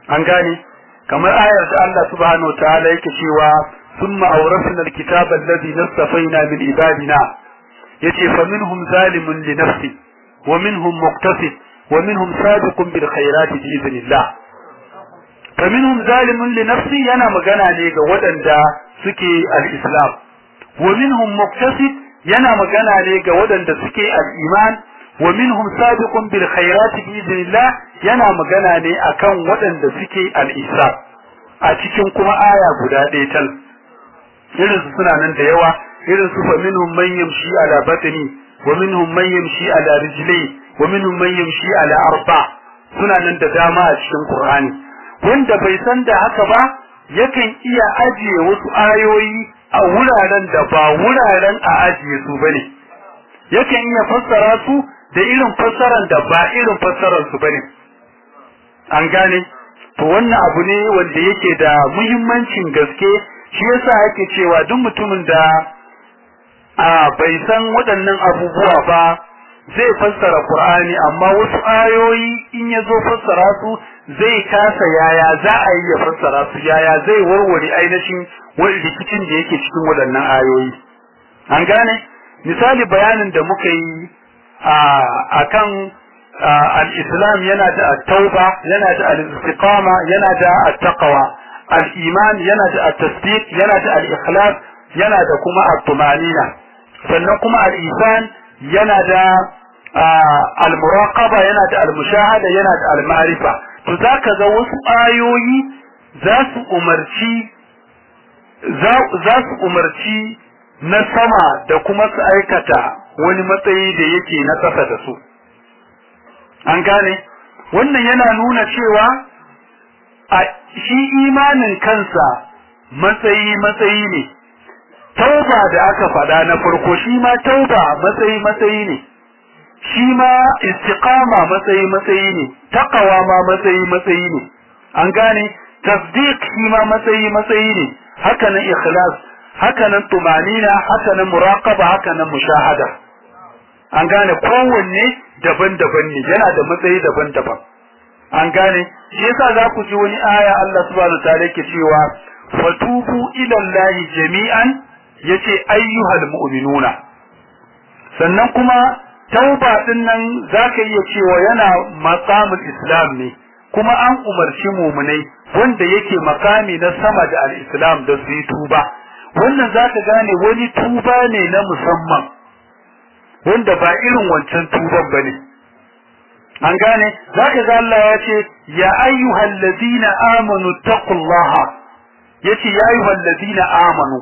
an gane kamar ayar da Allah subhanahu wa ta'ala yake cewa thumma awrasna alkitaba alladhi nastafaina min ibadina yace fa minhum zalimun li nafsi wa minhum muqtasid wa minhum sabiqun bil khairati bi idhnillah fa minhum zalimun li nafsi yana magana ne ga waɗanda suke al-islam wa minhum muqtasid yana magana ne ga waɗanda suke al-iman wa minhum sabiqun bil khairati bi idhnillah yana magana ne akan waɗanda suke al-islam a cikin kuma aya guda ɗaya tal irin su suna nan da yawa irin su fa minhum man yamshi ala batni wa minhum man yamshi ala rijli wa minhum man yamshi ala arba suna nan da dama a cikin qur'ani wanda bai san da haka ba yakan iya ajiye wasu ayoyi a wuraren da ba wuraren a ajiye su bane yakan iya fassara su da irin fassaran da ba irin fassaran su bane an gane to wannan abu ne wanda yake da muhimmancin gaske shi yasa ake cewa duk mutumin da a bai san waɗannan abubuwa ba zai fassara Qur'ani amma wasu ayoyi in ya zo fassara su zai kasa yaya za a yi ya fassara su yaya zai warware ainihin wani rikicin da yake cikin waɗannan ayoyi an gane misali bayanin da muka yi a kan al-islam yana da at-tauba yana da al-istiqama yana da at-taqwa al-iman yana da at-tasdiq yana da al-ikhlas yana da kuma at-tumanina sannan kuma al-isan yana da al-muraqaba yana da al-mushahada yana da al-ma'rifa to zaka ga wasu ayoyi za su umarci za su umarci na sama da kuma su aikata wani matsayi da yake na ƙasa da su an gane wannan yana nuna cewa a shi imanin kansa matsayi matsayi ne tauba da aka faɗa na farko shi ma tauba matsayi matsayi ne shi ma istiqama matsayi matsayi ne taqwa ma matsayi matsayi ne an gane tasdiq shi ma matsayi matsayi ne haka nan ikhlas haka nan tumanina haka nan muraqaba haka nan mushahada an gane kowanne daban-daban ne yana da matsayi daban-daban an gane shi yasa za ku ji wani aya Allah subhanahu wa ta'ala yake cewa fatubu ila Allah jami'an yace ayyuhal mu'minuna sannan kuma tauba din nan zaka iya cewa yana maqamul islam ne kuma an umarci mu'minai wanda yake makami na sama da al-islam da su yi tuba wannan zaka gane wani tuba ne na musamman wanda ba irin wancan tuban bane an gane zaka ga Allah ya ce ya ayyuhal ladina amanu taqullaha yace ya ayyuhal ladina amanu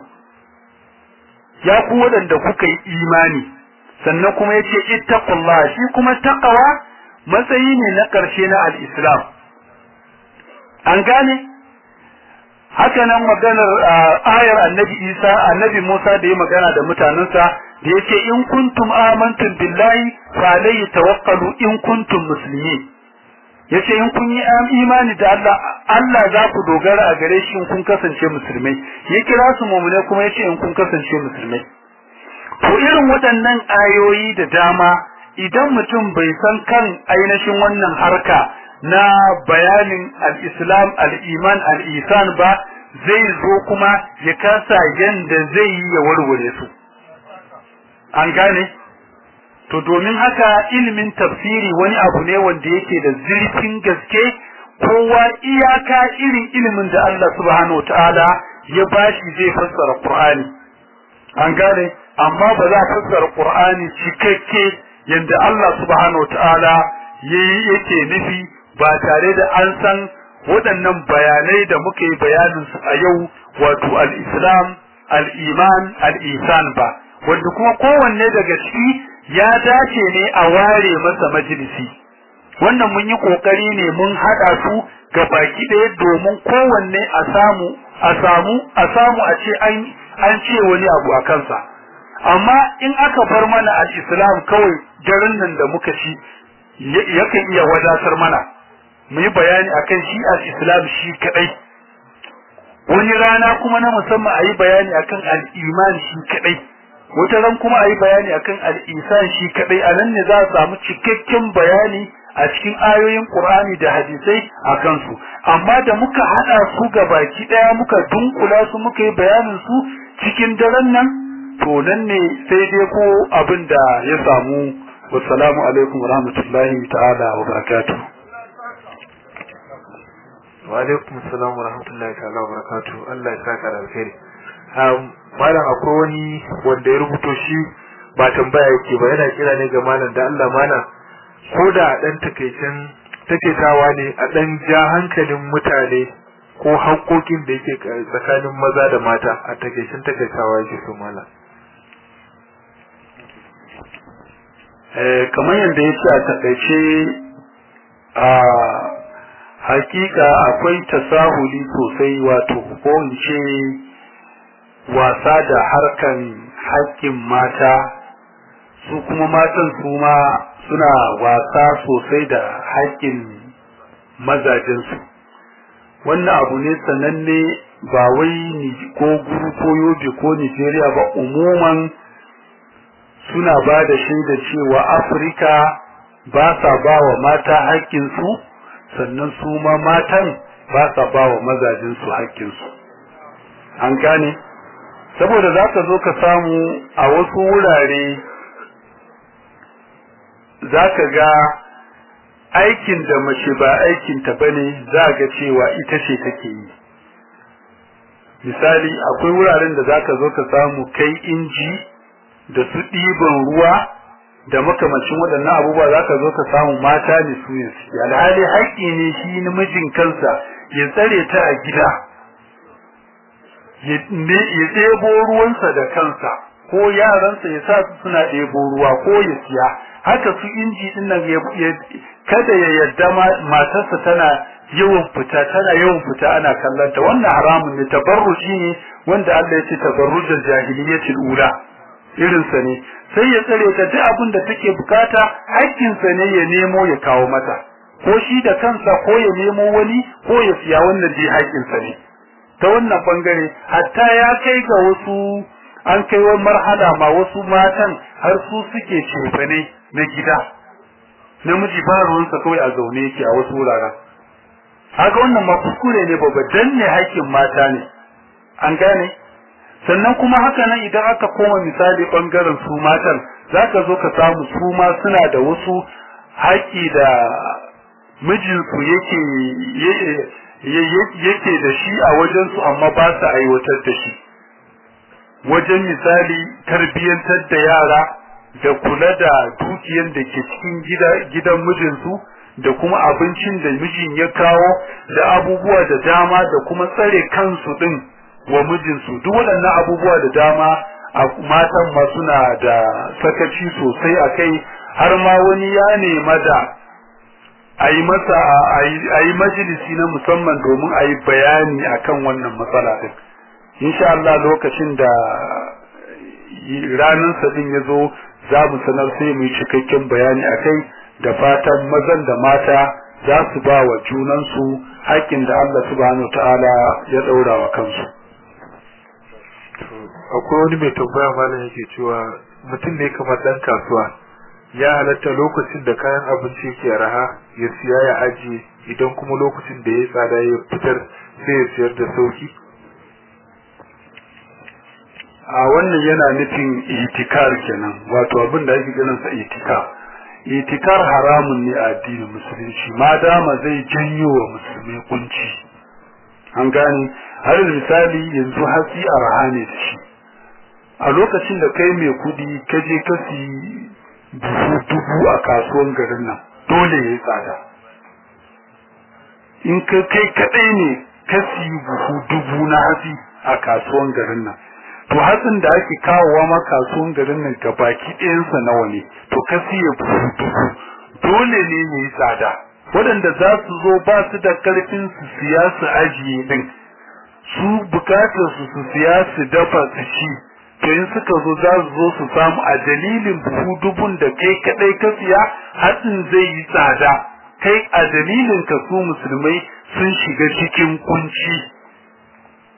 ya ku wadanda kuka yi imani sannan kuma yace ittaqullaha shi kuma taqwa matsayi ne na karshe na al-islam an gane haka nan maganar ayar annabi Isa annabi Musa da ya magana da mutanensa da yake in kuntum amantum billahi fa alayhi tawakkalu in kuntum muslimin yace in kun yi imani da Allah Allah za ku dogara a gare shi in kun kasance musulmai ya kira su mu'mine kuma yace in kun kasance musulmai to irin waɗannan ayoyi da dama idan mutum bai san kan ainihin wannan harka na bayanin al-islam al-iman al-isan ba zai zo kuma ya kasa yanda zai yi ya warware su an gane to domin haka ilimin tafsiri wani abu ne wanda yake da zurfin gaske kowa iyaka irin ilimin da Allah subhanahu wataala ya bashi zai fassara Qur'ani an gane amma ba za a fassara Qur'ani cikakke yanda Allah subhanahu wataala yayi yake nufi ba tare da an san waɗannan bayanai da muka yi bayanin su a yau wato al-Islam al-Iman al-Ihsan ba wanda kuma kowanne daga ciki ya dace ne a ware masa majalisi wannan mun yi kokari ne mun hada su ga baki ɗaya domin kowanne a samu a samu a samu a ce an an ce wani abu a kansa amma in aka bar mana al-islam kawai garin nan da muka ci yakan iya wadatar mana mu yi bayani akan shi al-islam shi kadai wani rana kuma na musamman a yi bayani akan al-iman shi kadai wata ran kuma a yi bayani akan al'isan shi kadai a nan ne za a samu cikakken bayani a cikin ayoyin Qur'ani da hadisai a kansu amma da muka hada su ga baki daya muka dunkula su muka yi bayanin su cikin daren nan to nan ne sai dai ko abin da ya samu wassalamu alaikum warahmatullahi ta'ala wa barakatuh wa alaikum assalam wa rahmatullahi ta'ala wa barakatuh Allah ya saka da alheri malam akwai wani wanda ya rubuto shi ba tambaya yake ba yana kira ne ga malam da Allah malam ko da dan takeicin takeitawa ne a dan ja hankalin mutane ko haƙoƙin da yake tsakanin maza da mata a takeicin takeitawa yake so malam eh kamar yadda yake a takaice a hakika akwai tasahuli sosai wato ko in ce wasa da harkan haƙƙin mata su kuma matan su ma suna wasa sosai da haƙƙin mazajensu wannan abu ne sananne ba wai ko guru ko yobe ko nigeria ba umuman suna ba da shaida cewa afirka ba sa ba wa mata haƙƙinsu sannan su ma matan ba sa ba wa mazajensu haƙƙinsu an gane saboda za ka zo ka samu a wasu wurare za ka ga aikin da mace ba aikinta ba ne za ga cewa ita ce take yi misali akwai wuraren da za ka zo ka samu kai inji da su ɗiban ruwa da makamacin waɗannan abubuwa za ka zo ka samu mata ne su ne su alhali haƙƙi ne shi namijin kansa ya tsare ta a gida ya ɗebo ruwansa da kansa ko yaransa ya sa su suna ɗebo ruwa ko ya siya haka su inji din nan kada ya yarda matarsa tana yawan fita tana yawan fita ana kallon ta wannan haramun ne tabarruji ne wanda Allah ya ce tabarrujul jahiliyyatil ula irin sa ne sai ya tsare ta duk abin da take bukata haƙƙin sa ne ya nemo ya kawo mata ko shi da kansa ko ya nemo wani ko ya siya wannan dai haƙƙin sa ne ta wannan bangare hatta ya kai ga wasu an kai wani marhala ma wasu matan har su suke cefane na gida namiji ba ruwansa kawai a zaune yake a wasu wuraren haka wannan ma kuskure ne babba danne haƙƙin mata ne an gane sannan kuma haka nan idan aka koma misali bangaren su matan zaka zo ka samu su ma suna da wasu haƙƙi da mijinsu yake yake da shi a wajensu amma ba su aiwatar da shi wajen misali tarbiyyantar da yara da kula da dukiyar da ke cikin gidan mijinsu da kuma abincin da mijin ya kawo da abubuwa da dama da kuma tsare kansu din wa mijinsu duk waɗannan abubuwa da dama a matan ma suna da sakaci sosai a kai har ma wani ya nema da a yi masa a yi majalisi na musamman domin a yi bayani akan wannan matsala din insha Allah lokacin da ranar sadin ya zo za mu sanar sai mu yi cikakken bayani a kai da fatan mazan da mata za su ba wa junansu haƙƙin da Allah subhanahu ta'ala ya ɗaura wa kansu. Akwai wani mai tambaya malam yake cewa mutum ne kamar ɗan kasuwa ya halatta lokacin da kayan abinci ke raha ya siya ya ajiye idan kuma lokacin da ya tsada ya fitar sai ya siyar da sauki. a wannan yana nufin itikar kenan wato abin da ake ganin sa itikar itikar haramun ne a addinin musulunci ma dama zai janyo wa musulmi kunci an gane har misali yanzu hatsi a rahane da shi a lokacin da kai mai kudi ka je ka si buhu dubu a kasuwan garin nan dole ya yi tsada in ka kai kadai ne ka si buhu dubu na hatsi a kasuwan garin nan to hatsin da ake kawowa ma kasuwan garin nan ga baki ɗayansa nawa ne to ka siya buhu dubu dole ne ya yi tsada waɗanda za su zo ba su da ƙarfin su siya su ajiye ɗin su bukatar su su siya su dafa su ci to in suka zo za su zo su samu a dalilin buhu dubun da kai kaɗai ka siya hatsin zai yi tsada kai a dalilin ka su musulmai sun shiga cikin kunci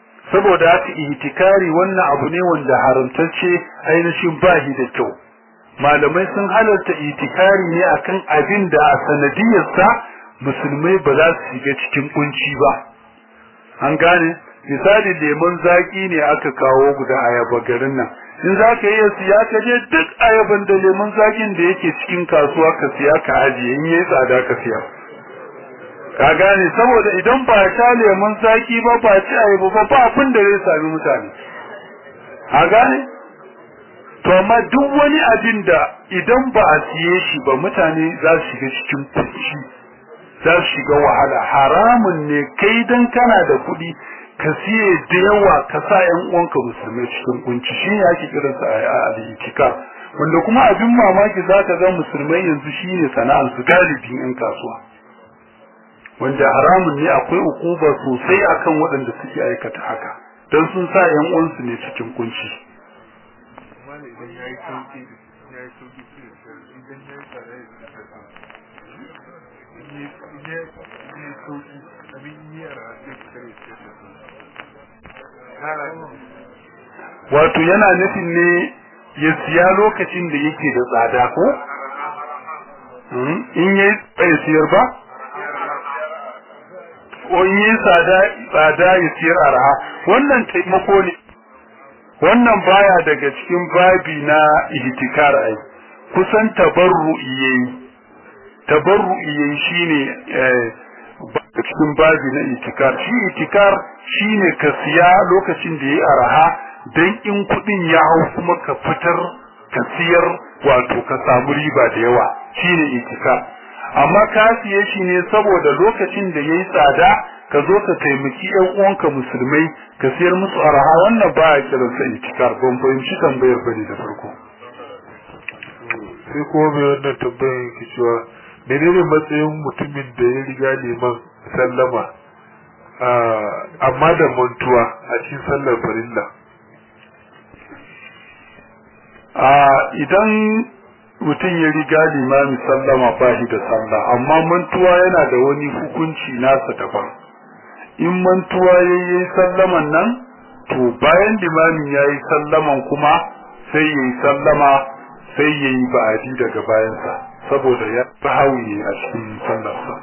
saboda haka ihtikari wannan abu ne wanda haramtacce ainihin bahi da kyau malamai sun halarta itikari ne akan abin da a sanadiyarsa musulmai ba za su shiga cikin kunci ba an gane misali lemon zaki ne aka kawo guda ayaba garin nan in za ka iya siya ka je duk ayaban da lemon zakin da yake cikin kasuwa ka siya ka ajiye in yayi tsada ka siya ka gane saboda idan ba sha lemon zaki ba ba ci ayaba ba ba abin da zai sami mutane a gane to amma duk wani abin da idan ba a siye shi ba mutane za su shiga cikin kunci za su shiga wahala haramun ne kai dan kana da kuɗi ka siye da yawa ka sa ƴan uwanka musulmai cikin kunci shi ne ake kiran sa a al-itika wanda kuma abin mamaki za ka ga musulmai yanzu shine sana'ar su galibin ƴan kasuwa wanda haramun ne akwai ukuba sosai akan waɗanda suke aikata haka don sun sa ƴan uwansu ne cikin kunci wato yana nufin ne ya siya lokacin da yake da tsada ko in yi bai siyar ba ko in yi tsada tsada ya siyar arha wannan taimako ne wannan baya daga cikin babi na ihtikar ai kusan tabarru'i yayi tabarru'i yayi shine cikin babi na itikar shi itikar shine ka siya lokacin da yayi araha dan in kudin ya hau kuma ka fitar ka siyar wato ka samu riba da yawa shine itikar amma ka siye shi ne saboda lokacin da yayi tsada ka zo ka taimaki ƴan uwanka musulmai ka siyar musu araha wannan ba ya kiran sa itikar ban fahimci tambayar bane da farko sai kuma mai wannan tambayar yake cewa menene matsayin mutumin da ya riga liman sallama amma da mantuwa a cikin sallar farilla idan mutum ya riga limami sallama ba shi da sallah amma mantuwa yana da wani hukunci nasa daban in mantuwa ya yi sallaman nan to bayan limamin ya yi sallaman kuma sai ya yi sallama sai ya yi ba'adi daga bayansa saboda ya hauye a cikin sallarsa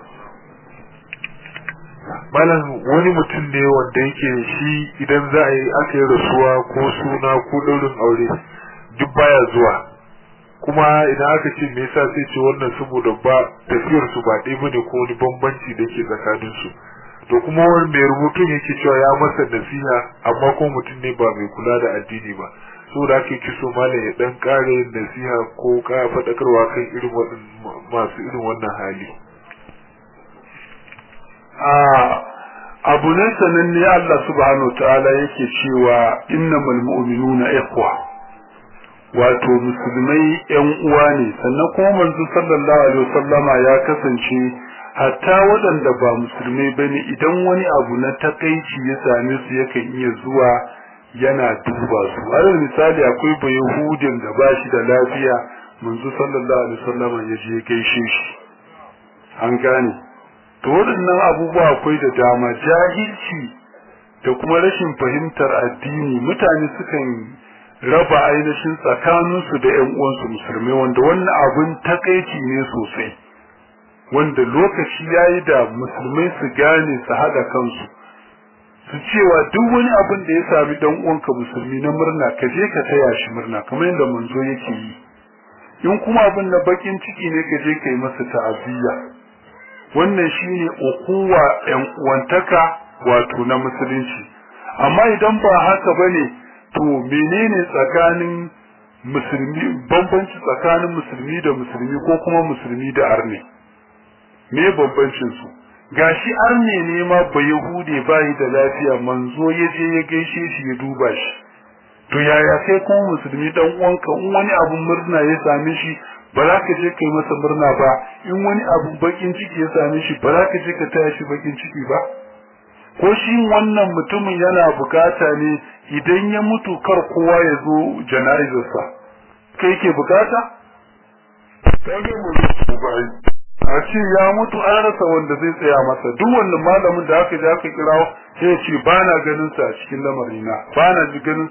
malam wani mutum ne wanda yake shi idan za a yi aka yi rasuwa ko suna ko ɗaurin aure duk baya zuwa kuma idan aka ce me yasa sai ce wannan saboda ba tafiyar su ba ɗaya bane ko wani bambanci da ke tsakanin su to kuma wani mai rubutun yake cewa ya masa nasiha amma ko mutum ne ba mai kula da addini ba saboda ake kiso malam ya dan kare nasiha ko ka faɗakarwa kan irin masu irin wannan hali abu ne sananne Allah subhanahu ta'ala yake cewa innamal mu'minuna ikhwa wato musulmai yan uwa ne sannan kuma manzo sallallahu alaihi wasallama ya kasance hatta waɗanda ba musulmai bane idan wani abu na takaici ya same su yakan iya zuwa yana duba su har misali akwai bayahudin da ba shi da lafiya manzo sallallahu alaihi wasallama ya je gaishe shi an gane to waɗannan abubuwa akwai da dama jahilci da kuma rashin fahimtar addini mutane sukan raba ainihin tsakaninsu da ƴan uwansu musulmai wanda wannan abun takaici ne sosai wanda lokaci yayi da musulmai su gane su haɗa kansu su cewa duk wani abin da ya sami dan uwanka musulmi na murna ka je ka taya shi murna kamar yadda manzo yake yi in kuma abin na bakin ciki ne ka je ka yi masa ta'aziyya wannan shine ukuwa yan uwantaka wato na musulunci amma idan ba haka bane to menene tsakanin musulmi bambanci tsakanin musulmi da musulmi ko kuma musulmi da arne me bambancin su gashi arne ne ma ba yahude bai da lafiya manzo ya je ya gaishe shi ya duba shi to yaya kai kuma musulmi dan uwanka in wani abun murna ya same shi ba za ka je kai masa murna ba in wani abu bakin ciki ya same shi ba za ka je ka taya shi bakin ciki ba ko shi wannan mutumin yana bukata ne idan ya mutu kar kowa ya zo jana'izarsa kai ke bukata kage mu a ce ya mutu an rasa wanda zai tsaya masa duk wannan malamin da aka je aka kirawo sai ya ce ba na ganin sa a cikin lamarina ba na ganin